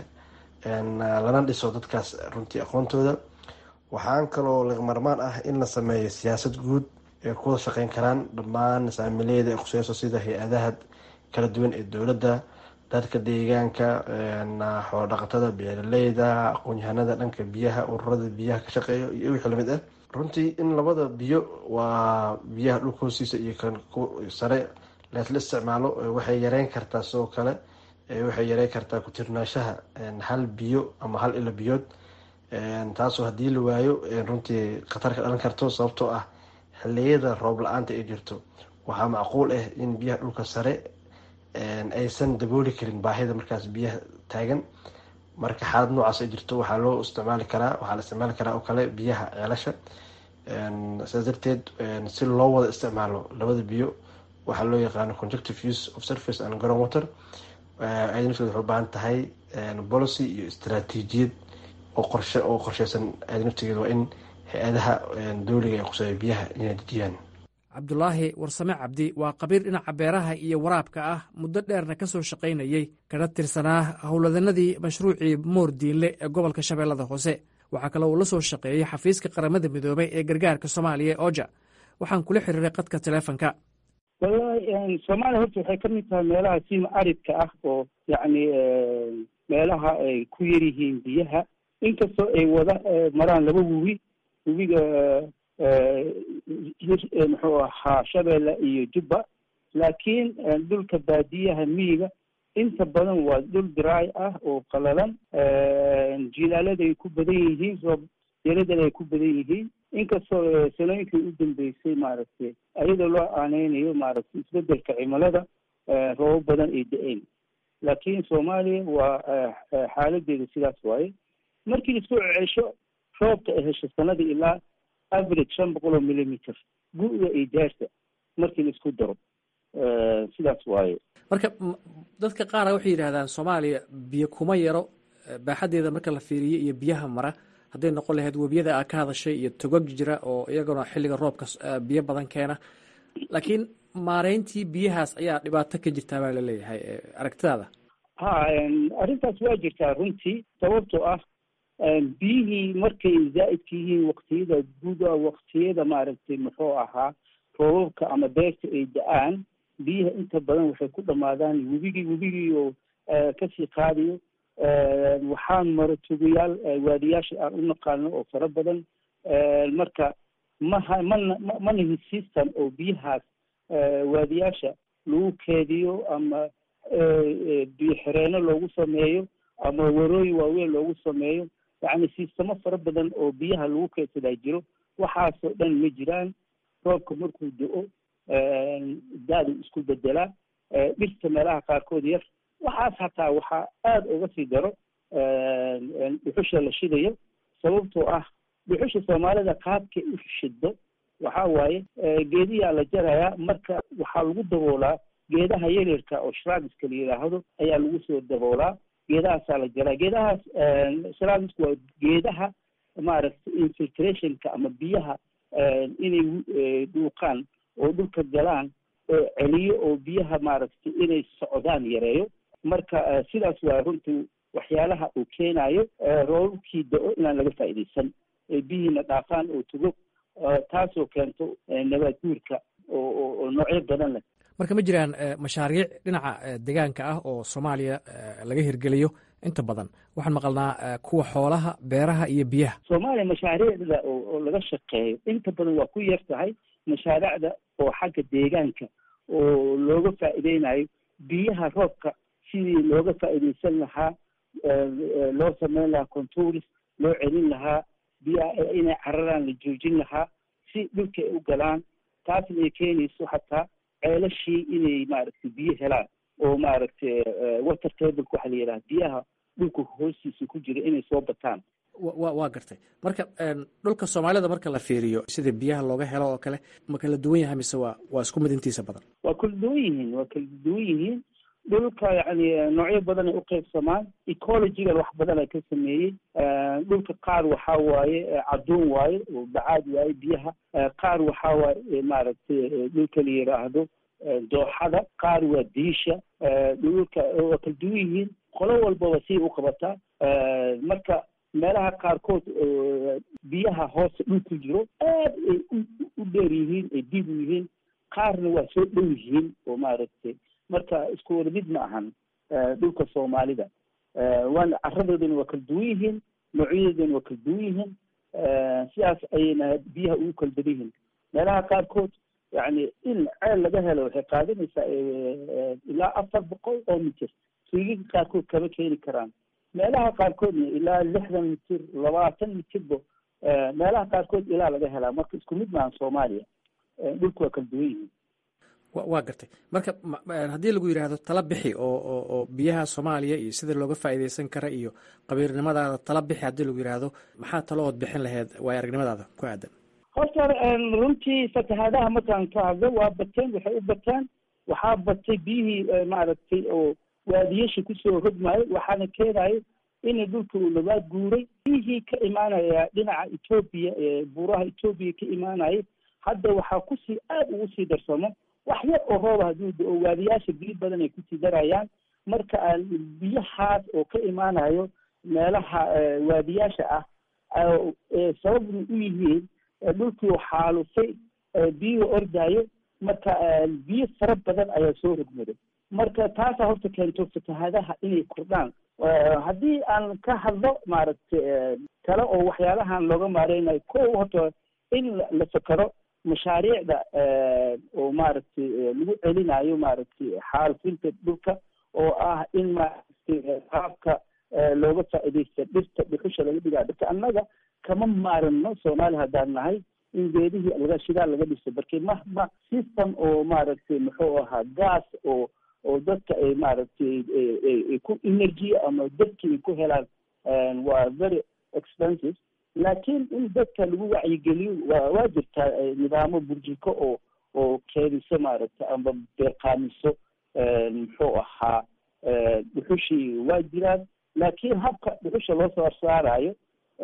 lana dhiso dadkaas runtii aqoontooda waxaan kaloo lagmarmaan ah in la sameeyo siyaasad guud ay kuwada shaqeyn karaan dhammaan saamileyda ee khuseyso sida hay-adaha kala duwan ee dowladda dadka deegaanka xoodhaqatada beeraleyda aqoon-yahanada dhanka biyaha ururada biyaha ka shaqeeya iyo wixii lamid ah runtii in labada biyo waa biyaha dhulka hoostiisa iyo kan sare leesla isticmaalo waxay yareyn kartaa sidoo kale waxay yareyn kartaa ku-tirnaashaha hal biyo ama hal ilo biyood taasoo haddii la waayo runtii khatar ka dhalan karto sababtoo ah xiliyada roob la-aanta ay jirto waxaa macquul ah in biyaha dhulka sare aysan dabooli karin baahida markaas biyaha taagan marka xaalad noocaas ay jirto waxaa loo isticmaali karaa waxaa la isticmaali karaa oo kale biyaha ceelasha sidaas darteed si loo wada isticmaalo labada biyo waxaa loo yaqaano conjuctive use of surface and ground water ayada nafteed waxay u baahan tahay policy iyo istaraatiijiyad oo qorshe oo qorsheysan ayada naftigeeda waa in hay-adaha dowliga ay quseeya biyaha inay dejiyaan
cabdulaahi warsame cabdi waa qabiir dhinaca beeraha iyo waraabka ah muddo dheerna ka soo shaqaynayey kana tirsanaa howladanadii mashruucii moor diinle ee gobolka shabeellada hoose waxaa kale uu la soo shaqeeyey xafiiska qaramada midoobay ee gargaarka soomaaliya oja waxaan kula xiriiray qadka taleefonka
wallahi soomaaliya horta waxay ka mid tahay meelaha sima aridka ah oo yacni meelaha ay ku yar yihiin biyaha inkastoo ay wada maraan laba webi webiga muxuu ahaa shabeelle iyo jubba laakiin dhulka baadiyaha miyiga inta badan waa dhul dry ah oo qalalan jilaalada ay ku badan yihiin roob yaradana ay ku badan yihiin inkastoo sanooyinkii u dambeysay maaragtay ayadoo loo aaneynayo maaragtay isbedelka cimilada roobo badan ay da-een laakiin soomaaliya waa xaaladeeda sidaas waaye markii isku cesho roobka ay hesho sanadii ilaa average shan boqol oo millimeter gu-da iyo jaarta markii la isku daro sidaas waaye
marka dadka qaara waxay yidhahdaan soomaaliya biyo kuma yaro baaxaddeeda marka la fiiriyo iyo biyaha mara hadday noqon lahayd webiyada aa ka hadashay iyo togag jira oo iyaguna xilliga roobka biyo badan keena laakiin maareyntii biyahaas ayaa dhibaato ka jirtaa baa laleeyahay aragtidaada
ha arrintaas waa jirtaa runtii sababtoo ah biyihii markay zaa'idka yihiin waktiyada guda waktiyada maaragtay muxuu ahaa roobabka ama beerta ay da-aan biyaha inta badan waxay ku dhamaadaan webigii webigii oo kasii qaadayo waxaan maro tugayaal waadiyaasha aan u naqaano oo fara badan marka maha mana manahi system oo biyahaas waadiyaasha lagu keediyo ama biyo xireenno loogu sameeyo ama warooyin waaweyn loogu sameeyo yacni sistamo fara badan oo biyaha lagu keedsadaa jiro waxaasoo dhan ma jiraan roobka markuu do-o daadu isku bedelaa dhirta meelaha qaarkood yar waxaas hataa waxaa aada uga sii daro dhuxusha la shidayo sababtoo ah dhuxusha soomaalida qaabkay u shido waxaa waaye geediyaa la jarayaa marka waxaa lagu daboolaa geedaha yaryarka oo shraabiska la yidhaahdo ayaa lagu soo daboolaa geedahaasaa la jaraa geedahaas shrabisku waa geedaha maaragtay infiltrationka ama biyaha inay dhuuqaan oo dhulka galaan oo celiyo oo biyaha maaragtay inay socdaan yareeyo marka sidaas waa runtii waxyaalaha uu keenayo roobabkii da-o inaan laga faa'iidaysan biyihiina dhaafaan oo tugo taasoo keento nabaad guurka oo noocyo badan leh
marka ma jiraan mashaariic dhinaca deegaanka ah oo soomaaliya laga hirgeliyo inta badan waxaan maqalnaa kuwa xoolaha beeraha iyo biyaha
soomaaliya mashaariicda oo laga shaqeeyo inta badan waa ku yar tahay mashaariicda oo xagga deegaanka oo looga faa'iideynayo biyaha roobka sidii looga faa'iideysan lahaa loo sameyn lahaa contouris loo celin lahaa biyaha inay cararaan la joojin lahaa si dhulka ay u galaan taasna ay keenayso hataa ceelashii inay maaragtay biyo helaan oo maaragtay water tableka waxaa la yidhaha biyaha dhulka hoostiisa ku jira inay soo bataan
wa waa gartay marka dhulka soomaalida marka la fiiriyo sida biyaha looga helo oo kale ma kala duwan yahay mise waa waa isku mid intiisa badan
waa kala duwan yihiin waa kala duwan yihiin dhulka yani noocyo badan ay uqeybsamaan ecologigan wax badan ay ka sameeyey dhulka qaar waxaa waaye cadduun waaye oo bacaad waaye biyaha qaar waxaa waaye maaragtay dhulka la yidhaahdo dooxada qaar waa diisha dhulka waa kala duwan yihiin qolo walbaba siay u qabataa marka meelaha qaarkood biyaha hoose dhulku jiro aad ay u dheer yihiin ay diib u yihiin qaarna waa soo dhow yihiin oo maaragtay marka isku wada mid ma ahan dhulka soomaalida waana caradoodana waa kala duwan yihiin noocyadoodana waa kala duwan yihiin sidaas ayayna biyaha ugu kala badan yihiin meelaha qaarkood yani in ceel laga helo waxay qaadanaysaa ilaa afar boqol oo mitir suugiga qaarkood kama keeni karaan meelaha qaarkoodna ilaa lixdan mitir labaatan mitirba meelaha qaarkood ilaa laga helaa marka isku mid maahan soomaaliya dhulku waa kala duwan yihiin
waa gartay marka haddii lagu yidhaahdo tala bixi oo oo oo biyaha soomaaliya iyo sida looga faa'iideysan kara iyo qabiirnimadaada tala bixi haddii lagu yidhaahdo maxaa talo ood bixin laheyd waay aragnimadaada ku aadan
horta runtii fatahaadaha markaan ka hadlo waa bateen waxay u bateen waxaa batay biyihii maaragtay oo waadiyasha kusoo hodmaayo waxaana keenayo in dhulka uu nabaad guuray biyihii ka imaanaya dhinaca etoobiya ee buuraha etoobiya ka imaanaya hadda waxaa kusii aad ugu sii darsamo wax yar oo rooba hadduu da-o waadiyaasha biyo badan ay kusii darayaan marka biyahaas oo ka imaanayo meelaha waadiyaasha ah sababna u yihiin dhulkii xaalufay biyuhu ordaayo marka biyo fara badan ayaa soo rogmaday marka taasaa horta keento fatahaadaha inay kordhaan haddii aan ka hadlo maaragtay kale oo waxyaalahan looga maareynayo ko horta in la fakero mashaariicda oo maaragtay lagu celinayo maaragtay xaalufinta dhulka oo ah in maaragtay qaabka looga faa'iidaysta dhirta dhuxusha laga dhigaa dhirta annaga kama maarano soomaaliya haddaan nahay in geedihii laga shidaal laga dhiso barke ma ma system oo maaragtay muxuu ahaa gas oo oo dadka ay maaragtay ku energy ama dadki ay ku helaan waa very expensive laakiin in dadka lagu wacyigeliyo waa waa jirtaa nidaamo burjiko oo oo keeniso maaragtay ama beeqaamiso muxuu ahaa dhuxushii waa jiraan laakiin habka dhuxusha loo soo saarayo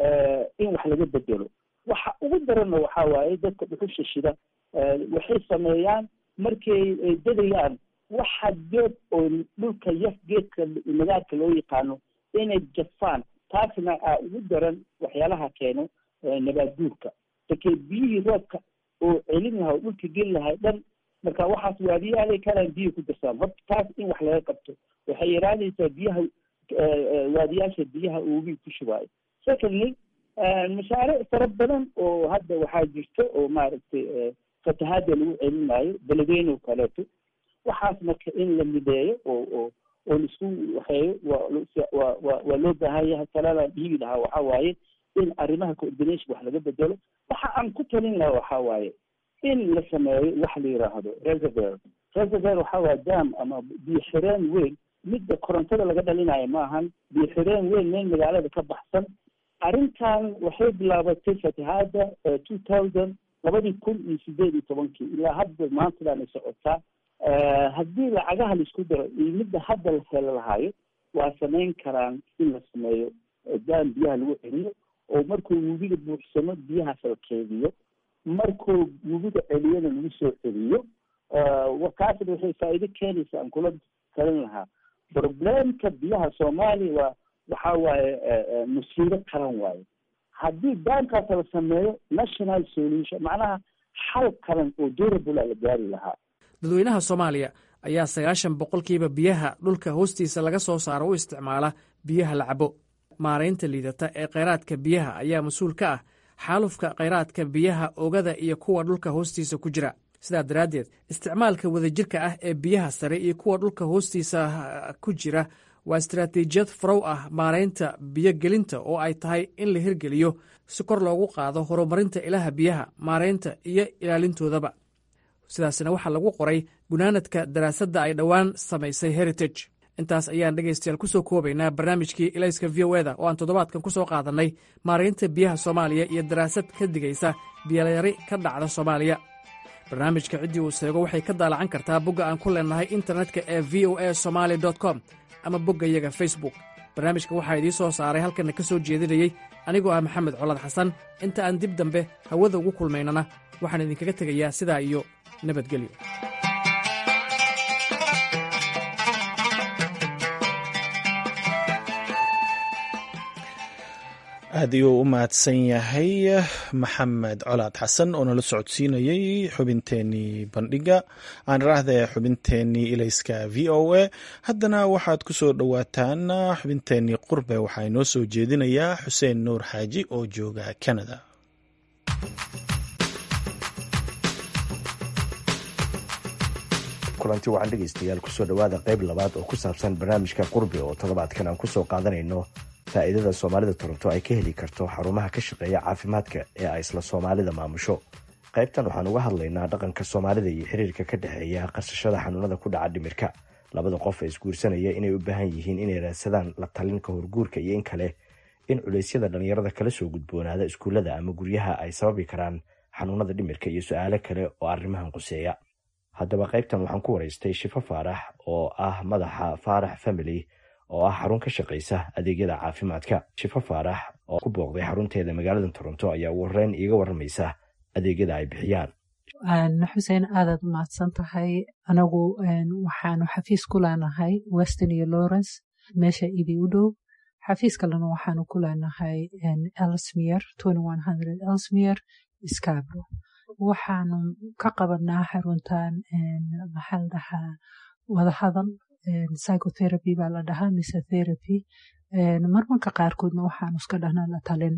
in wax laga bedelo waxa ugu daranna waxaa waaye dadka dhuxusha shida waxay sameeyaan markay dadayaan waxa geed oo dhulka yaf geedka nagaadka loo yaqaano inay jafaan taasna aa ugu daran waxyaalaha keeno nabaad guurka markee biyihii roobka oo celin lahaa oo dhulka geli lahay dhan marka waxaas waadiyaalay kalaan biyo ku darsaan horta taas in wax laga qabto waxay yaraanaysaa biyaha waadiyaasha biyaha uugi ku shubaayo secondly mashaariic fara badan oo hadda waxaa jirta oo maaragtay fatahaada lagu celinaayo beledweyne oo kaleeto waxaas marka in la mideeyo oo oo oo laisku waxeeyo waa waa waa loo baahan yahay talada dhiibi lahaa waxaa waaye in arrimaha coordination wax laga bedelo waxa aan ku talin lahaa waxaa waaye in la sameeyo wax la yiraahdo reservoir reservoir waxaa waaye dam ama biyo xireen weyn midda korontada laga dhalinayo maahan biyo xireen weyn meel magaalada ka baxsan arrintan waxay bilaabatay fatahaada two thousand labadii kun iyo sideed iyo tobankii ilaa hadda maantadan ay socotaa haddii lacagaha laisku daro iyo midda hadda la helo lahaayo waa samayn karaan in la sameeyo daan biyaha lagu celiyo oo markuu webiga buuxsamo biyahaas la keediyo markuu webiga celiyana lagu soo celiyo kaasna waxay faa'iido keenaysa aan kula talin lahaa problemka biyaha soomaaliya waa waxaa waaye musiibo qaran waaye haddii daankaas la sameeyo national solution macnaha xal qaran oo durable la gaari lahaa
dadweynaha soomaaliya ayaa sagaashan boqolkiiba biyaha dhulka hoostiisa laga soo saaro u isticmaala biyaha la cabo maaraynta liidata ee kheyraadka biyaha ayaa mas-uul ka ah xaalufka kheyraadka biyaha ogada iyo kuwa dhulka hoostiisa ku jira sidaa daraaddeed isticmaalka wadajirka ah ee biyaha sare iyo kuwa dhulka hoostiisa ku jira waa istaraatiijiyad farow ah maaraynta biyogelinta oo ay tahay in la hirgeliyo si kor loogu qaado horumarinta ilaha biyaha maaraynta iyo ilaalintoodaba sidaasna waxaa lagu qoray gunaanadka daraasadda ay dhowaan samaysay heritage intaas ayaan dhegaystayaal ku soo koobaynaa barnaamijkii ilayska v o eda oo aan toddobaadkan ku soo qaadannay maaraynta biyaha soomaaliya iyo daraasad ka digaysa biyalayari ka dhacda soomaaliya barnaamijka ciddii uu seego waxay ka daalacan kartaa bogga aan ku leennahay internetka ee v o a somaali com ama boggayaga facebook barnaamijka waxaa idiin soo saaray halkanna ka soo jeedinayey anigoo ah maxamed colad xasan inta aan dib dambe hawada ugu kulmaynana waxaan idinkaga tegayaa sidaa iyo nabadgelyo
aad ayuu u mahadsan yahay maxamed colaad xasan oo nala socodsiinayey xubinteenii bandhiga aan raahda xubinteenii ilayska v o a haddana waxaad ku soo dhowaataan xubinteenii qurbe waxaa inoo soo jeedinayaa xuseen nuur xaaji oo jooga canada
kulanti wacan dhegaystayaal kusoo dhowaada qayb labaad oo ku saabsan barnaamijka qurbi oo toddobaadkan aan kusoo qaadanayno faa'iidada soomaalida toronto ay ka heli karto xarumaha ka shaqeeya caafimaadka ee ay isla soomaalida maamusho qaybtan waxaan uga hadlaynaa dhaqanka soomaalida iyo xiriirka ka dhexeeya qarsashada xanuunada ku dhaca dhimirka labada qof ee isguursanaya inay u baahan yihiin inay raadsadaan la talin ka horguurka iyo in kale in culeysyada dhallinyarada kala soo gudboonaada iskuullada ama guryaha ay sababi karaan xanuunada dhimirka iyo su-aalo kale oo arrimahan quseeya haddaba qaybtan waxaan ku waraystay shifo faarax oo ah madaxa faarax family oo ah xarun ka shaqaysa adeegyada caafimaadka shifo faarax oo ku booqday xarunteeda magaalada toronto ayaa ugu horeyn iiga waramaysa adeegyada ay bixiyaan
xuseen aadaad umahadsan tahay anagu waxaanu xafiis ku leenahay weston iyo lawrence meesha ibi u dhow xafiis kalena waxaanu ku leenahay elsmier elsmier scabro waxaanu ka qabanaa xaruntan maxaa la dhahaa wadahadal psychotherapy baa la dhahaa mise therapy marmarka qaarkoodna waxaanu iska dhahnaa la talin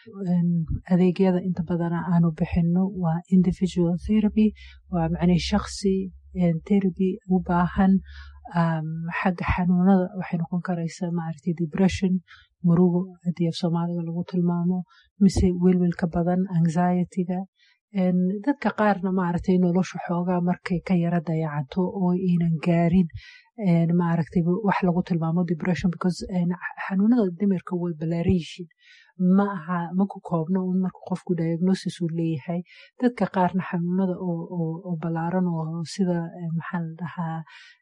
adeegyada inta badana aanu bixino waa individual therapy waa macnii shaksi therapy u baahan xagga xanuunada waxay noqon karaysaa maaragtay depression murugo haddii af soomaaliga lagu tilmaamo mise welwelka badan anxietyga dadka qaarna maaragtay nolosha xoogaa markay ka yara dayacanto oo aynan gaarin maaragtay wax lagu tilmaamo depression because xanuunada dimirka way balaariyihiin ma aha ma ku koobno un marka qofku diagnosis uu leeyahay dadka qaarna xanuunada oo balaaran oo sida maxaa la dhahaa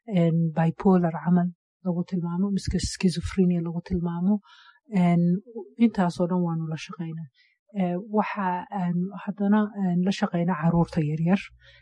bipolar camal lagu tilmaamo miska schizophrenia lagu tilmaamo intaasoo dhan waanu la shaqaynaa waxa haddana la shaqaynaa caruurta yaryar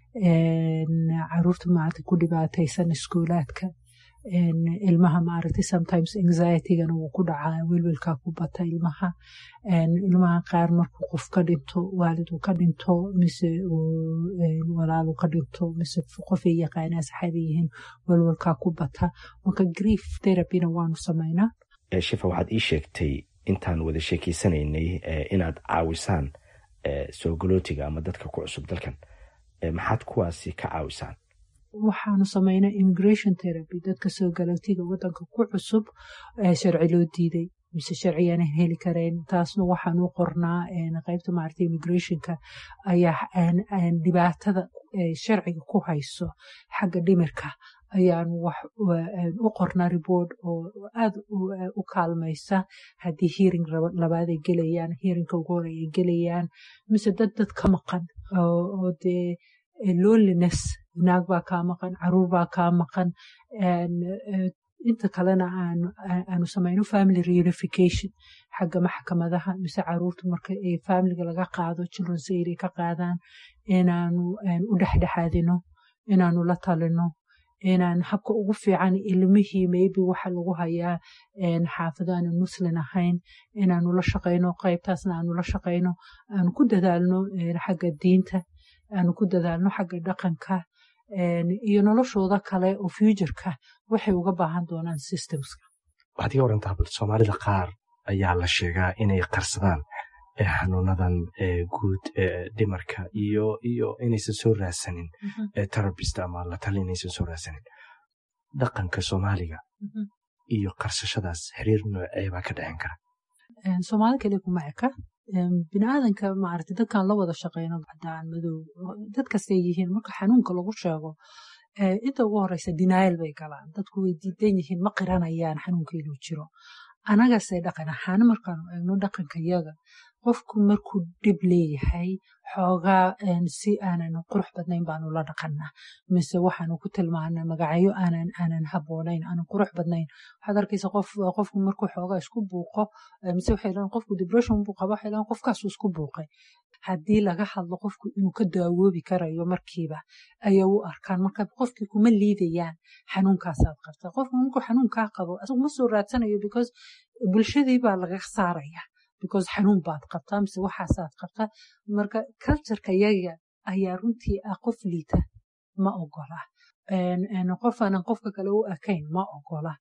caruurta maaragtay ku dhibaataysan iskuulaadka ilmaha maaragtay sometimes anxietygana wuu ku dhacaa welwelkaa ku bata ilmaha ilmaha qaar markuu qof ka dhinto waalid uu ka dhinto mise walaal uu ka dhinto mise qofay yaqaanaa saxaabay yihiin welwelkaa ku bata marka grief therapyna waanu samaynaa
shifa waxaad ii sheegtay intaan wada sheekeysanaynay inaad caawisaan soo galootiga ama dadka ku cusub dalkan maxaad kuwaasi ka caawisaan
waxaanu samaynaa immigration therapy dadka soo galootiga wadanka ku cusub sharci loo diiday mise sharciyaana heli kareen taasna waxaanu qornaa qaybta maaragta immigrationka ayaa dhibaatada sharciga ku hayso xagga dhimirka ayaanu wax u qornaa reboort oo aad u kaalmaysa haddii hearing labaad ay gelayaan hearingka ugu hore ay gelayaan mise dad dad ka maqan oo dee loneliness naag baa kaa maqan caruur baa kaa maqan inta kalena aanu samayno family reunification xagga maxkamadaha mise caruurta marka ay familiga laga qaado children's aid ay ka qaadaan inaanu u dhexdhexaadino inaanu la talino inaan habka ugu fiican ilmihii maybe waxa lagu hayaa xaafado aanan muslin ahayn inaanu la shaqayno qaybtaasna aanu la shaqayno aanu ku dadaalno xagga diinta aanu ku dadaalno xagga dhaqanka iyo noloshooda kale oo futureka waxay uga baahan doonaan systemska
waxaad iga warantaa bal soomaalida qaar ayaa la sheegaa inay qarsadaan xanuunadan guud dhimarka iyo iyo inaysan soo raadsanin terabist ama la tali inaysan soo raadsanin dhaqanka soomaaliga iyo qarsashadaas xiriir noocee baa ka dhexin kara
soomaali kale kuma eka biniaadanka maaragtay dadkan la wada shaqeyno cadaan madow dad kastay yihiin marka xanuunka lagu sheego inta ugu horeysa denial bay galaan dadku way diidan yihiin ma qiranayaan xanuunka inuu jiro anagase dhaqan ahaan markaanu eegno dhaqanka yaga qofku markuu dhib leeyahay xoogaa si aanan qurux badnayn baanu la dhaqanaa mise waxaanu ku tilmaanaa magacyo aanan aanan haboonayn aanan qurux badnayn waxaad arkaysa qof qofku markuu xoogaa isku buuqo mise waxay dhahan qofku depression buu qaba waxay dhahan qofkaasu isku buuqay haddii laga hadlo qofku inuu ka daawoobi karayo markiiba ayay u arkaan marka qofkii kuma liidayaan xanuunkaasaad qabta qofku markuu xanuunkaa qabo asagu ma soo raadsanayo because bulshadii baa laga saaraya because xanuun baad qabtaa mise waxaasaad qabtaa marka cultureka yaga ayaa runtii ah qof liita ma ogola qof aanan qofka kale u ekayn ma ogola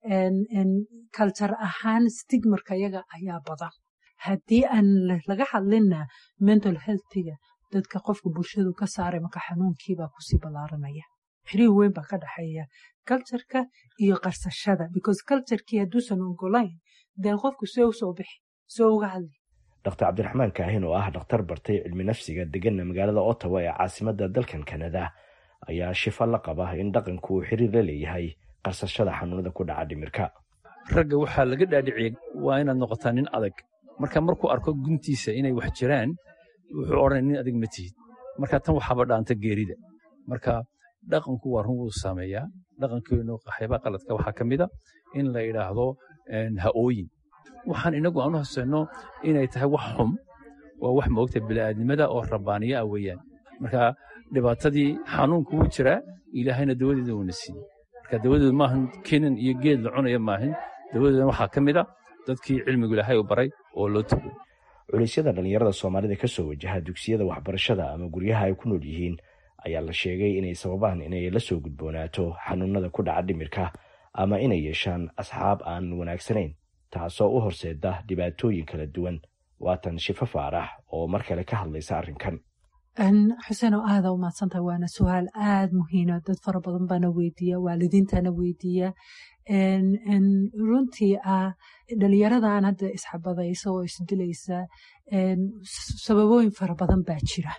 culture ahaan stigmarka yaga ayaa badan haddii aan laga hadlinna mental healthiga dadka qofka bulshadu ka saaray marka xanuunkiibaa kusii ballaaranaya xiriir weyn baa ka dhexeeya cultureka iyo qarsashada because culturekii hadduusan ogolayn dee qofku see u soo bixi soo uga hadli
dr cabdiraxmaan kaahin oo ah dhakhtar bartay cilmi nafsiga deganna magaalada ottawa ee caasimada dalkan kanada ayaa shifa la qaba in dhaqanku uu xiriir la leeyahay qarsashada xanuunada ku dhaca dhimirka
ragga waxaa laga dhaadhiciyey waa inaad noqotaa nin adag marka markuu arko guntiisa inay wax jiraan wuxuu odhanay nin adag ma tihid marka tan waxaaba dhaanta geerida marka dhaqanku waa run wuu saameeyaa dhaqankeenu waxyaabaa qaladka waxaa ka mida in la yidhaahdo ha'ooyin waxaan inagu aanu haseyno inay tahay wax xum waa wax moogta bini'aadnimada oo rabbaaniya ah weeyaan marka dhibaatadii xanuunku wuu jiraa ilaahayna dawadeeda uuna siiyey marka dawadeedu maahan kenan iyo geed la cunaya maahan dawadeedan waxaa ka mid a dadkii cilmigu ilaahay u baray oo loo tago
culaysyada dhallinyarada soomaalida ka soo wajaha dugsiyada waxbarashada ama guryaha ay ku nool yihiin ayaa la sheegay inay sababaan inay la soo gudboonaato xanuunada ku dhaca dhimirka ama inay yeeshaan asxaab aan wanaagsanayn taasoo u horseeda dhibaatooyin kala duwan waatan shifo faarax oo mar kale ka hadlaysa arrinkan
xuseen oo aada u mahadsantahay waana su-aal aada muhiima dad fara badan baana weydiiya waalidiintana weydiiya runtii ah dhalinyaradan hadda isxabadaysa oo isdilaysa sababooyin fara badan baa jira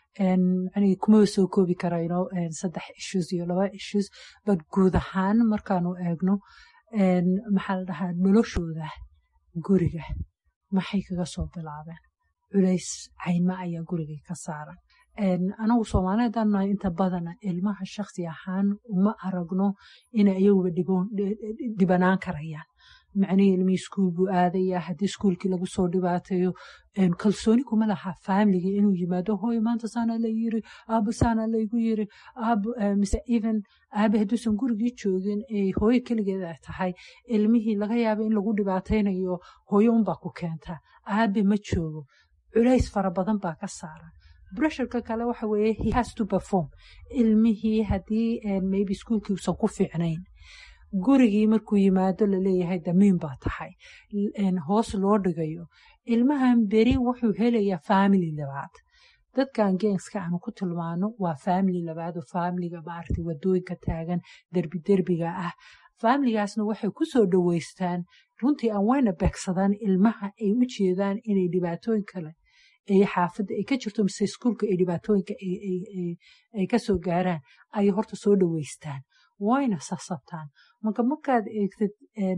kuma soo koobi karayno saddex issues iyo laba issues but guud ahaan markaanu eegno maxaa la dhahaa noloshooda guriga maxay kaga soo bilaabeen culays cayma ayaa gurigay ka saaran anagu soomaaliyeed aan nahay inta badana ilmaha shaksi ahaan uma aragno inay iyaguba dhibanaan karayaan macnihii ilmihii iskuul buu aadayaa haddii iskuulkii lagu soo dhibaateeyo kalsooni kuma laha faamiliga inuu yimaado hooy maanta saana la yiri aabo saana laygu yiri aabo mise even aabe hadduusan gurigii joogin ee hooyo keligeed ay tahay ilmihii laga yaaba in lagu dhibaataynayo hooyo unbaa ku keentaa aabe ma joogo culays fara badan baa ka saaran bresharka kale waxa weeye he has to perform ilmihii haddii maybe iskuulkii usan ku fiicnayn gurigii markuu yimaado laleeyahay damiin baa tahay hoos loo dhigayo ilmahan beri wuxuu helayaa family labaad dadkan geenska aanu ku tilmaano waa family labaad oo familiga maaragtay wadooyinka taagan derbi derbiga ah familigaasna waxay ku soo dhoweystaan runtii aan wayna beegsadaan ilmaha ay u jeedaan inay dhibaatooyin kale ay xaafadda ay ka jirto mise iskuulka ay dhibaatooyinka ay ka soo gaaraan ayay horta soo dhoweystaan wayna sasabtaan marka markaad eegtid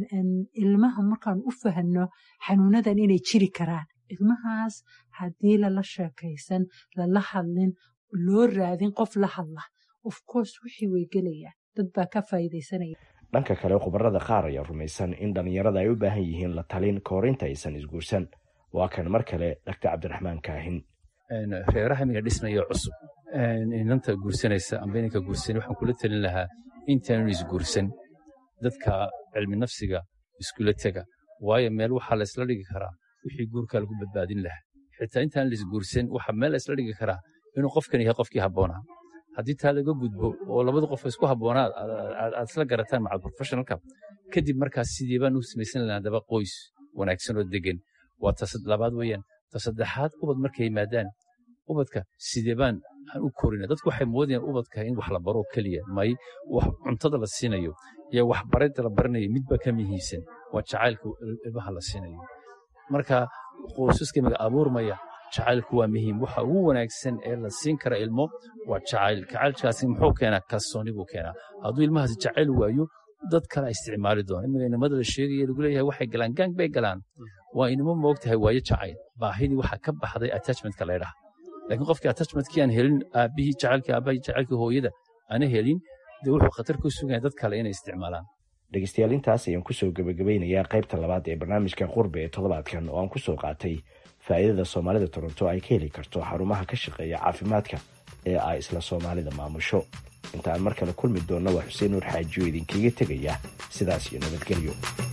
ilmaha markaan u fahanno xanuunadan inay jiri karaan ilmahaas haddii lala sheekaysan lala hadlin loo raadin qof la hadla of course wixii way gelayaan dad baa ka faa'iidaysanaya
dhanka kale khubarada qaar ayaa rumaysan in dhallinyarada ay u baahan yihiin la talin ka hor inta aysan isguursan waa kan mar kale dhaktar cabdiraxmaan kaahin
reeraha imiga dhismaya cusub inanta guursanaysa amba inanka guursan waxaan kula talin lahaa intaanu isguursan dadka cilmi nafsiga iskula tega waayo meel waxaa la isla dhigi karaa wixii guurkaa lagu badbaadin lahaa xitaa intaan laisguursan waxaa meel la isla dhigi karaa inuu qofkan yahay qofkii habboonaa haddii taa laga gudbo oo labada qof isku habboonaa aad isla garataan macal professionalka kadib markaas sidii baan u samaysan lahaa daba qoys wanaagsan oo degan waa ta labaad weeyaan ta saddexaad ubad markay yimaadaan ubadka sidee baan aan u korina dadku waxay moodayaan ubadka in wax la baro keliya may wax cuntada la siinayo iyo waxbaridda la baranayo midba ka muhiimsan waa jacaylka ilmaha la siinayo marka qoysaska maga abuurmaya jacaylku waa muhiim waxa ugu wanaagsan ee la siin kara ilmo waa jacayl jacaylkaasi muxuu keenaa kalsooni buu keenaa hadduu ilmahaasi jacayl waayo dad kale isticmaali doona imiga inamada la sheegaya lagu leeyahay waxay galaan gang bay galaan waa inamo moogtahay waayo jacayl baahidii waxaa ka baxday attachmentka laydhaha laakiin qofkii attachmentkii aan helin aabbihii jacaylkii aabbahi jacaylkii hooyada aana helin dee wuxuu khatar ku sugaya dad kale inay isticmaalaan
dhegeystayaal intaas ayaan kusoo gebagabeynayaa qaybta labaad ee barnaamijka qurbe ee toddobaadkan oo aan kusoo qaatay faa'iidada soomaalida toronto ay ka heli karto xarumaha ka shaqeeya caafimaadka ee ay isla soomaalida maamusho inta aan mar kale kulmi doonna waa xuseen nuur xaajiyo idinkaga tegaya sidaas iyo nabadgelyo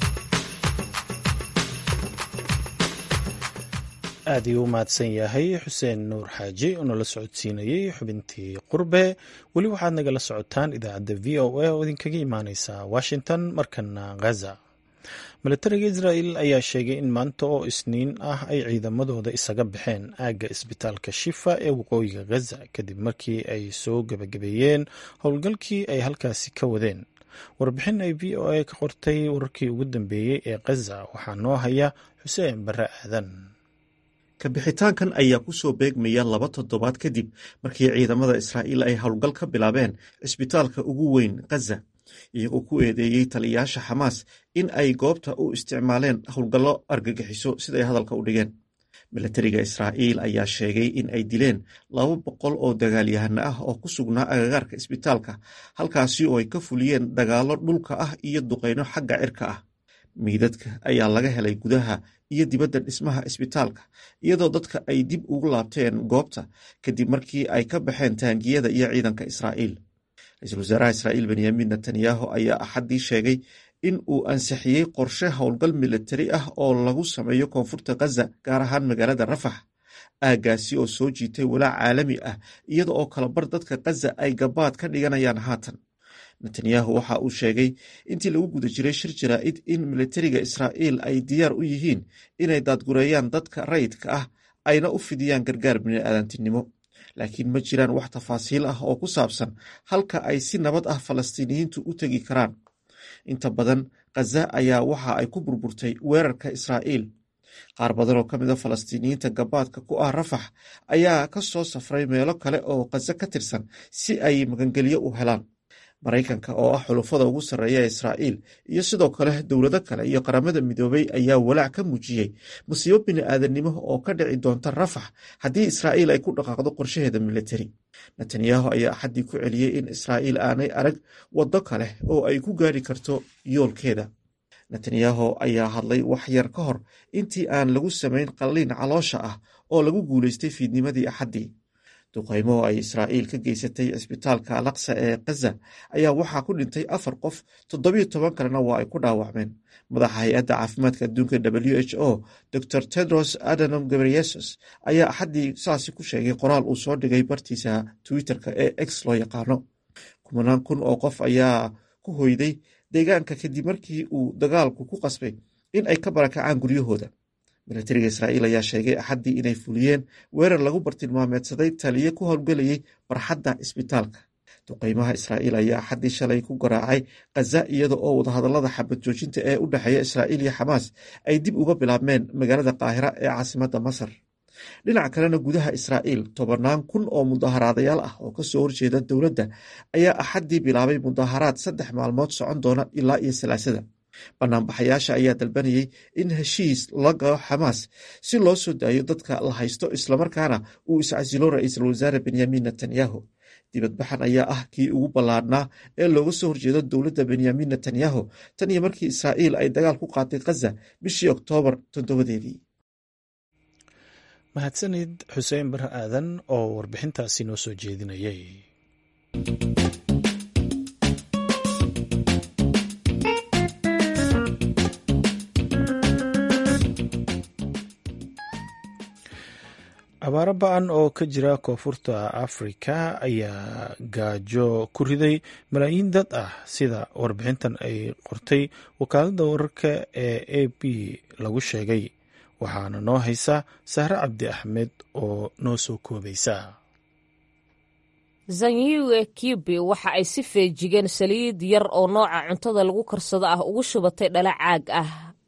aad iyuu u mahadsan yahay xuseen nuur xaaji oo nala socodsiinayey xubintii qurbe weli waxaad nagala socotaan idaacadda v o a oo idinkaga imaaneysa washington markana ghaza milatariga israel ayaa sheegay in maanta oo isniin ah ay ciidamadooda isaga baxeen aagga isbitaalka shifa ee waqooyiga ghaza kadib markii ay soo gebagabeeyeen howlgalkii ay halkaasi ka wadeen warbixin ay v o a ka qortay wararkii ugu dambeeyey ee ghaza waxaa noo haya xuseen barre aadan
kabixitaankan ayaa ku soo beegmaya laba toddobaad kadib markii ciidamada israa'iil ay howlgal ka bilaabeen cisbitaalka ugu weyn ghaza iyagoo ku eedeeyey taliyayaasha xamaas in ay goobta u isticmaaleen howlgallo argagixiso siday hadalka u dhigeen milatariga israa'iil ayaa sheegay in ay dileen laba boqol oo dagaalyahano ah oo ku sugnaa agagaarka isbitaalka halkaasi oo ay ka fuliyeen dagaallo dhulka ah iyo duqayno xagga cirka ah miidadka ayaa laga helay gudaha iyo dibadda dhismaha isbitaalka iyadoo dadka ay dib ugu laabteen goobta kadib markii ay ka baxeen taangiyada iyo ciidanka israa'iil ra-iisul wasaaraha israa'iil benyamin netanyahu ayaa axaddii sheegay in uu ansixiyey qorshe howlgal militari ah oo lagu sameeyo koonfurta ghaza gaar ahaan magaalada rafax aaggaasi oo soo jiitay walaac caalami ah iyada oo kalabar dadka ghaza ay gabaad ka dhiganayaan haatan netanyahu waxa uu sheegay intii lagu guda jiray shir jaraa'id in militariga israa'iil ay diyaar u yihiin inay daadgureeyaan dadka rayidka ah ayna u fidiyaan gargaar bini'aadantinimo laakiin ma jiraan wax tafaasiil ah oo ku saabsan halka ay si nabad ah falastiiniyiintu u tegi karaan inta badan khaza ayaa waxa ay ku burburtay weerarka israa'iil qaar badan oo ka mid a falastiiniyiinta gabaadka ku ah rafax ayaa ka soo safray meelo kale oo khaza ka tirsan si ay magangelyo u helaan maraykanka oo ah xulufada ugu sarreeya ee israa'iil iyo sidoo kale dowlado kale iyo qaramada midoobay ayaa walaac ka muujiyey musiibo bini'aadanimo oo ka dhici doonta rafax haddii israa'iil ay ku dhaqaaqdo qorshaheeda militari netanyahu ayaa axaddii ku celiyey in israa'iil aanay arag waddo kale oo ay ku gaari karto yoolkeeda netanyahu ayaa hadlay wax yar ka hor intii aan lagu samayn qalliin caloosha ah oo lagu guulaystay fiidnimadii axaddii duqaymo oo ay israa'iil ka geysatay cisbitaalka alaqsa ee khaza ayaa waxaa ku dhintay afar qof toddobiyo toban kalena waa ay ku dhaawacmeen madaxa hay-adda caafimaadka adduunka w h o dor tedros adanom gabriyesus ayaa axaddii saasi ku sheegay qoraal uu soo dhigay bartiisa twitter-ka ee x loo yaqaano kumanaan kun oo qof ayaa ku hoyday deegaanka kadib markii uu dagaalku ku qasbay in ay ka barakacaan guryahooda milatariga israa'iil ayaa sheegay axaddii inay fuliyeen weerar lagu bartilmaameedsaday taliye ku howlgelayay barxadda isbitaalka duqaymaha israa'iil ayaa axaddii shalay ku garaacay khaza iyada oo wadahadallada xabad joojinta ee u dhexeeya israa'iil iyo xamaas ay dib uga bilaabmeen magaalada qaahira ee caasimadda masar dhinaca kalena gudaha israa'iil tobannaan kun oo mudaharaadayaal ah oo kasoo horjeeda dowladda ayaa axaddii bilaabay mudaharaad saddex maalmood socon doona ilaa iyo salaasada banaanbaxayaasha ayaa dalbanayay in heshiis la galo xamaas si loo soo daayo dadka la haysto islamarkaana uu iscasilo ra-iisul wasaare benyamin netanyahu dibadbaxan ayaa ah kii ugu ballaadhnaa ee looga soo horjeedo dowladda benyamin netanyahu tan iyo markii israa'iil ay dagaal ku qaatay khaza bishii oktoobar toddobadeedii
mahadsanid xuseen bare aadan oo warbixintaasi noo soo jeedinayay abaaro ba-an oo ka jira koonfurta afrika ayaa gaajo ku riday malaayiin dad ah sida warbixintan ay qortay wakaaladda wararka ee a b lagu sheegay waxaana noo haysa sahre cabdi axmed oo noo soo koobaysa
zanyuge kibi waxa ay si feejigeen saliid yar oo nooca cuntada lagu karsado ah ugu shubatay dhala caag ah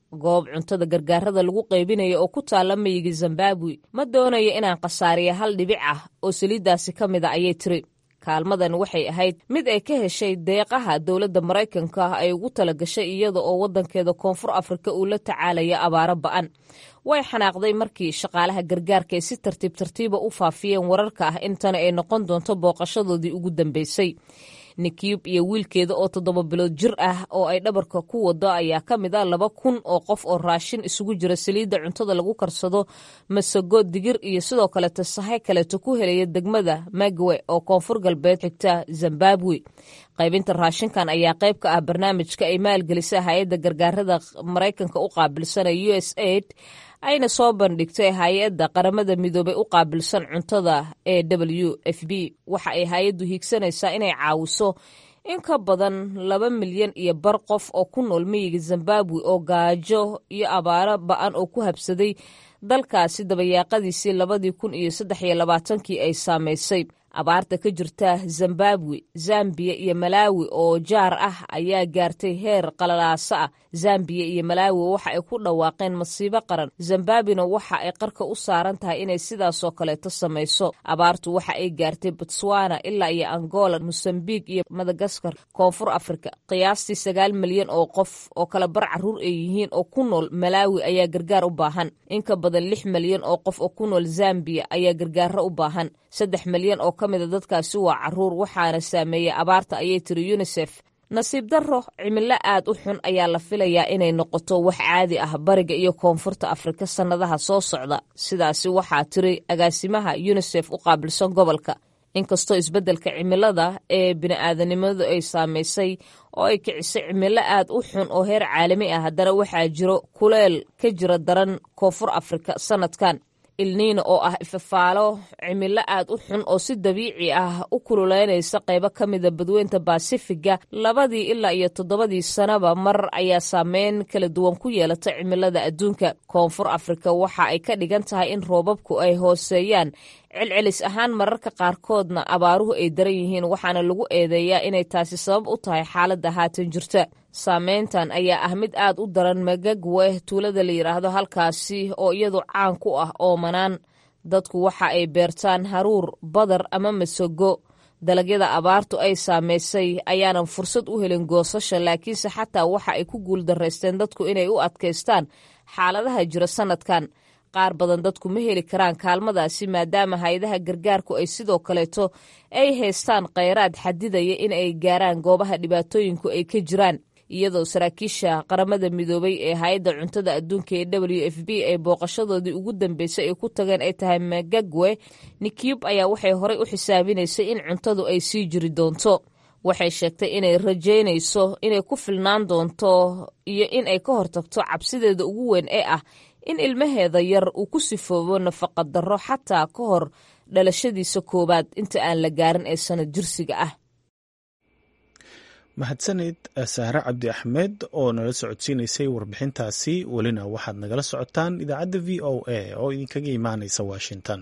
goob cuntada gargaarada lagu qaybinaya oo ku taalla miyiga zimbabwe ma doonayo inaan khasaariya hal dhibic ah oo saliiddaasi ka mid a ayay tiri kaalmadan waxay ahayd mid ay ka heshay deeqaha dowladda maraykanka ay ugu tala gashay iyada oo waddankeeda koonfur afrika uu la tacaalaya abaaro ba'an way xanaaqday markii shaqaalaha gargaarka ay si tartiib tartiiba u faafiyeen wararka ah intana ay noqon doonto booqashadoodii ugu dambeysay nikiyub iyo wiilkeeda oo toddoba bilood jir ah oo ay dhabarka ku wado ayaa ka mid a laba kun oo qof oo raashin isugu jira saliidda cuntada lagu karsado masago digir iyo sidoo kaleeto sahay kaleeto ku helaya degmada magwe oo koonfur galbeed xigta zimbabwe qaybinta raashinkan ayaa qayb ka ah barnaamijka ay maalgelisa hay-adda gargaarada maraykanka u qaabilsan ee u s aid ayna soo bandhigtay hay-adda qaramada midoobay u qaabilsan cuntada ee w f b waxa ay hay-addu hiigsanaysaa inay caawiso in ka badan laba milyan iyo bar qof oo ku nool miyiga zimbabwe oo gaajo iyo abaaro ba-an oo ku habsaday dalkaasi dabayaaqadiisii labadii kun iyo saddex iyo labaatankii ay saamaysay abaarta ka jirta zimbabwe zambiya iyo malaawi oo jaar ah ayaa gaartay heer qalalaasa ah zambiya iyo malaawi waxa ay ku dhawaaqeen masiibo qaran zimbabwena waxa ay qarka u saaran tahay inay sidaasoo kaleeto samayso abaartu waxa ay gaartay botswana ilaa iyo angola mosambik iyo madagaskar koonfur afrika qiyaastii sagaal milyan oo qof oo kala bar caruur ay yihiin oo ku nool malaawi ayaa gargaar u baahan in ka badan lix milyan oo qof oo ku nool zambiya ayaa gargaaro u baahan saddex milyan oo ka mida dadkaasi waa caruur waxaana saameeyey abaarta ayay tiri yunisef nasiib darro cimilo aad u xun ayaa la filayaa inay noqoto wax caadi ah bariga iyo koonfurta afrika sannadaha soo socda sidaasi waxaa tiri agaasimaha yunisef u qaabilsan gobolka inkastoo isbeddelka cimilada ee bini'aadanimadu ay saamaysay oo ay kicisay cimilo aad u xun oo heer caalami ah haddana waxaa jiro kuleel ka jira daran koonfur afrika sannadkan ilniina oo ah ifafaalo cimilo aad u xun oo si dabiici ah u kululeynaysa qaybo ka mida badweynta baasifiga labadii ilaa iyo toddobadii sanaba mar ayaa saameyn kala duwan ku yeelata cimilada adduunka koonfur afrika waxa ay ka dhigan tahay in roobabku ay hooseeyaan celcelis ahaan mararka qaarkoodna abaaruhu ay daran yihiin waxaana lagu eedeeyaa inay taasi sabab u tahay xaaladda haatan jirta saameyntan ayaa ah mid aad u daran magagwe tuulada la yidhaahdo halkaasi oo iyadu caan ku ah oomanaan dadku waxa ay beertaan haruur badar ama masago dalagyada abaartu ay saamaysay ayaanan fursad u helin goosasha laakiinse xataa waxa ay ku guuldaraysteen dadku inay u adkaystaan xaaladaha jira sannadkan qaar badan dadku ma heli karaan kaalmadaasi maadaama hay-adaha gargaarku ay sidoo kaleeto ay haystaan kheyraad xadidaya in ay gaaraan goobaha dhibaatooyinku ay ka jiraan iyadoo saraakiisha qaramada midoobay ee hay-adda cuntada adduunka ee w f b ay booqashadoodii ugu dambeysay ay ku tageen ay tahay magagwe nikiyub ayaa waxay horey u xisaabinaysay in cuntadu ay sii jiri doonto waxay sheegtay inay rajaynayso inay ku filnaan doonto iyo in ay ka hortagto cabsideeda ugu weyn ee ah in ilmaheeda yar uu ku sifoobo nafaqa darro xataa ka hor dhalashadiisa koowaad inta aan la gaarin ee sanad jirsiga ah
mahadsanid saare cabdi axmed oo nala socodsiinaysay warbixintaasi welina waxaad nagala socotaan idaacadda v o a oo idinkaga imaanaysa washington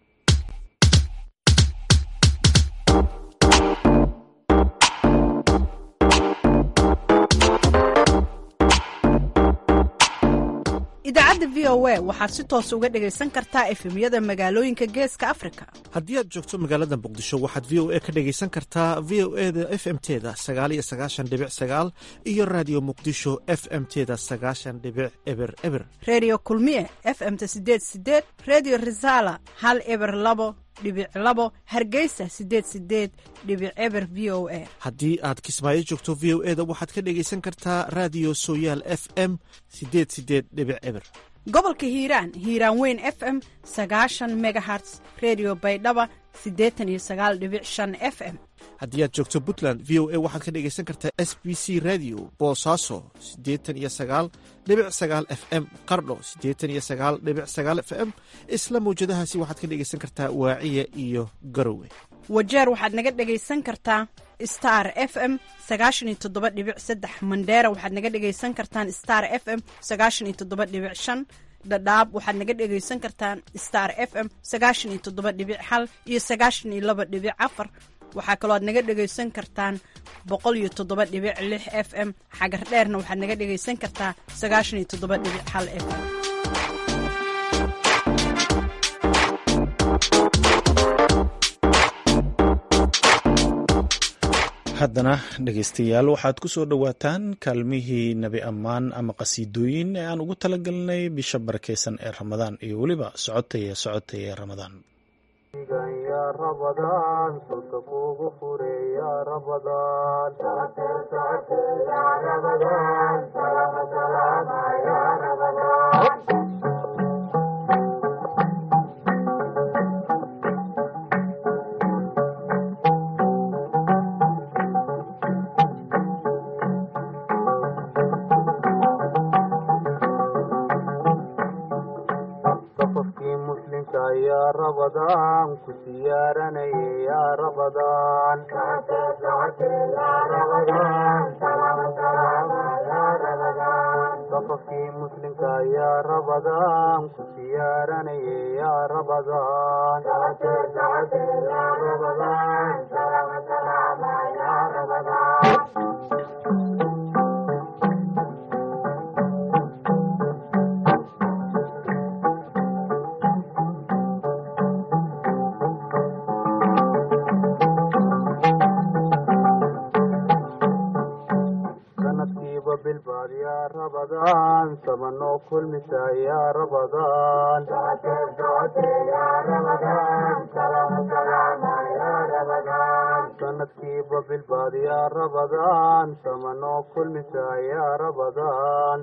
idaacadda v o a waxaad si toos uga dhegaysan kartaa efemyada magaalooyinka geeska afrika
haddii aad joogto magaalada muqdisho waxaad v o a ka dhegaysan kartaa v o e da f m teda sagaal iyo sagaashan dhibic sagaal iyo raadiyo muqdisho f m teda sagaashan dhibic eber eber
redio kulmiye f m-ta sideed sideed redio resala hal eber labo dhibic labo hargeysa sideed sideed dhibic eber v o a
haddii aad kismaayo joogto v o e da waxaad ka dhegaysan kartaa raadiyo sooyaal f m sideed sideed dhibic eber
gobolka hiiraan hiiraan weyn f m sagaashan megaherts redio baydhaba siddeetan iyo sagaal dhibic shan f m
haddii aad joogto puntland v o a waxaad ka dhegaysan kartaa s b c radio boosaaso siddeetan iyo sagaal dhibic sagaal f m qardho siddeetan iyo sagaal dhibic sagaal f m isla mawjadahaasi waxaad ka dhegaysan kartaa waaciya iyo garowe
wajeer waxaad naga dhegaysan kartaa star f m sagaashan iyo toddoba dhibic saddex mandheera waxaad naga dhegaysan kartaan star f m sagaashan iyo toddoba dhibic shan dhadhaab waxaad naga dhegaysan kartaan star f m sagaashan iyo toddoba dhibic hal iyo sagaashan iyo laba dhibic afar waxaa kaloo aad naga dhegaysan kartaan boqol iyo toddoba dhibic lix f m xagar dheerna waxaad naga dhegaysan kartaa sagaashan iyo toddoba dhibic hal f m
haddana dhegaystayaal waxaad ku soo dhowaataan kaalmihii nebi ammaan ama qasiidooyin ee aan ugu talagalnay bisha barakeysan ee ramadaan iyo weliba socotaya socotay ee ramadaan
ya rabadaan ku siyaaranayay ya rabadaan safafkii muslimka ya rabadaan ku siyaaranayay ya rabadaan sanadkiiba bilbaad ya rabadaan sabanoo kulmisa ya rabadaan sanadkiiba bilbaad ya rabadaan samanoo kulmisa ya rabadaan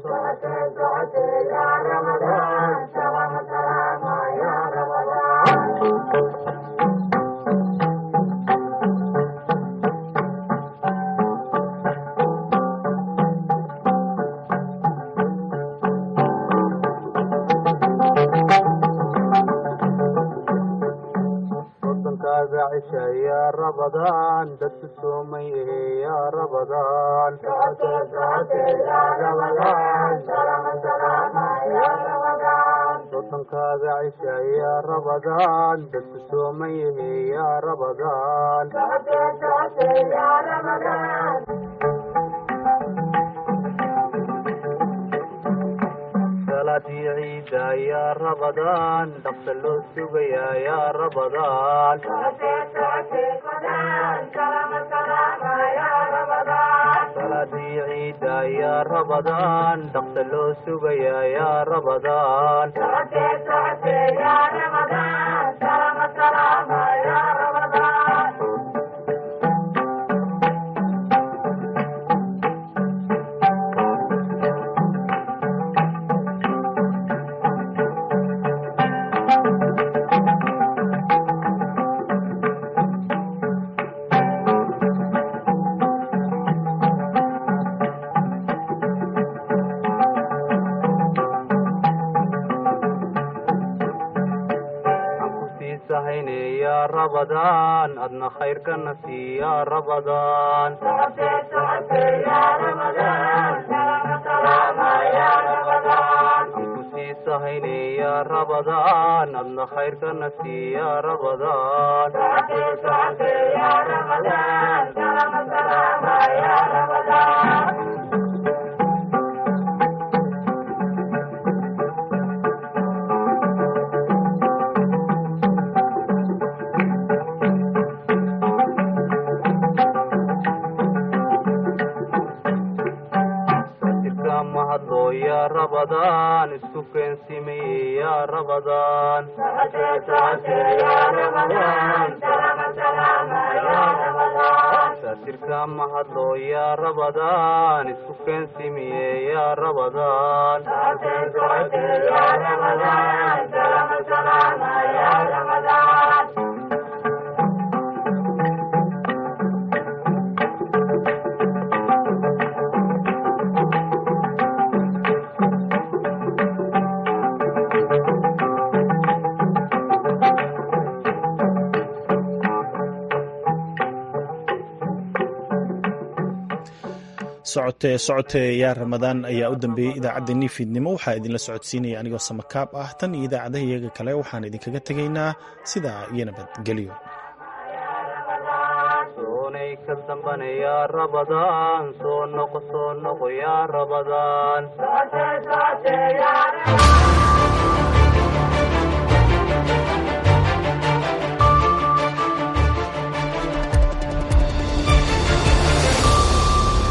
wadankaaga cisha ya rabadaan dadku soomay ehe ya rabadaan wadankaaga cisha ya rabadaan dadku soomay ehe ya rabadaan salaadii ciida ya rabadaan dhaqsa loo sugayaa ya rabadaan salaadii ciida ya rabadaan dhaqsa loo sugayaa ya rabadaan sahayne ya rabadaan adna khayrkana sii ya rabadaan anku sii sahayne ya rabadaan adna khayrkana sii ya rabadaan jirka mahadlo ya rabadaan isku keensimeye ya rabadaan jirka mahadlo ya rabadaan isku keensimiye ya rabadaan
socote socote yaa ramadaan ayaa u dambeeyey idaacaddeenii fiidnimo waxaa idinla socodsiinaya anigoo samakaab ah tan iyo idaacadaha iyaga kale waxaan idinkaga tegaynaa sidaa iyo nabadgelyo
dambana yaa rabadaan soo noqo soo noqo yaa rabadaan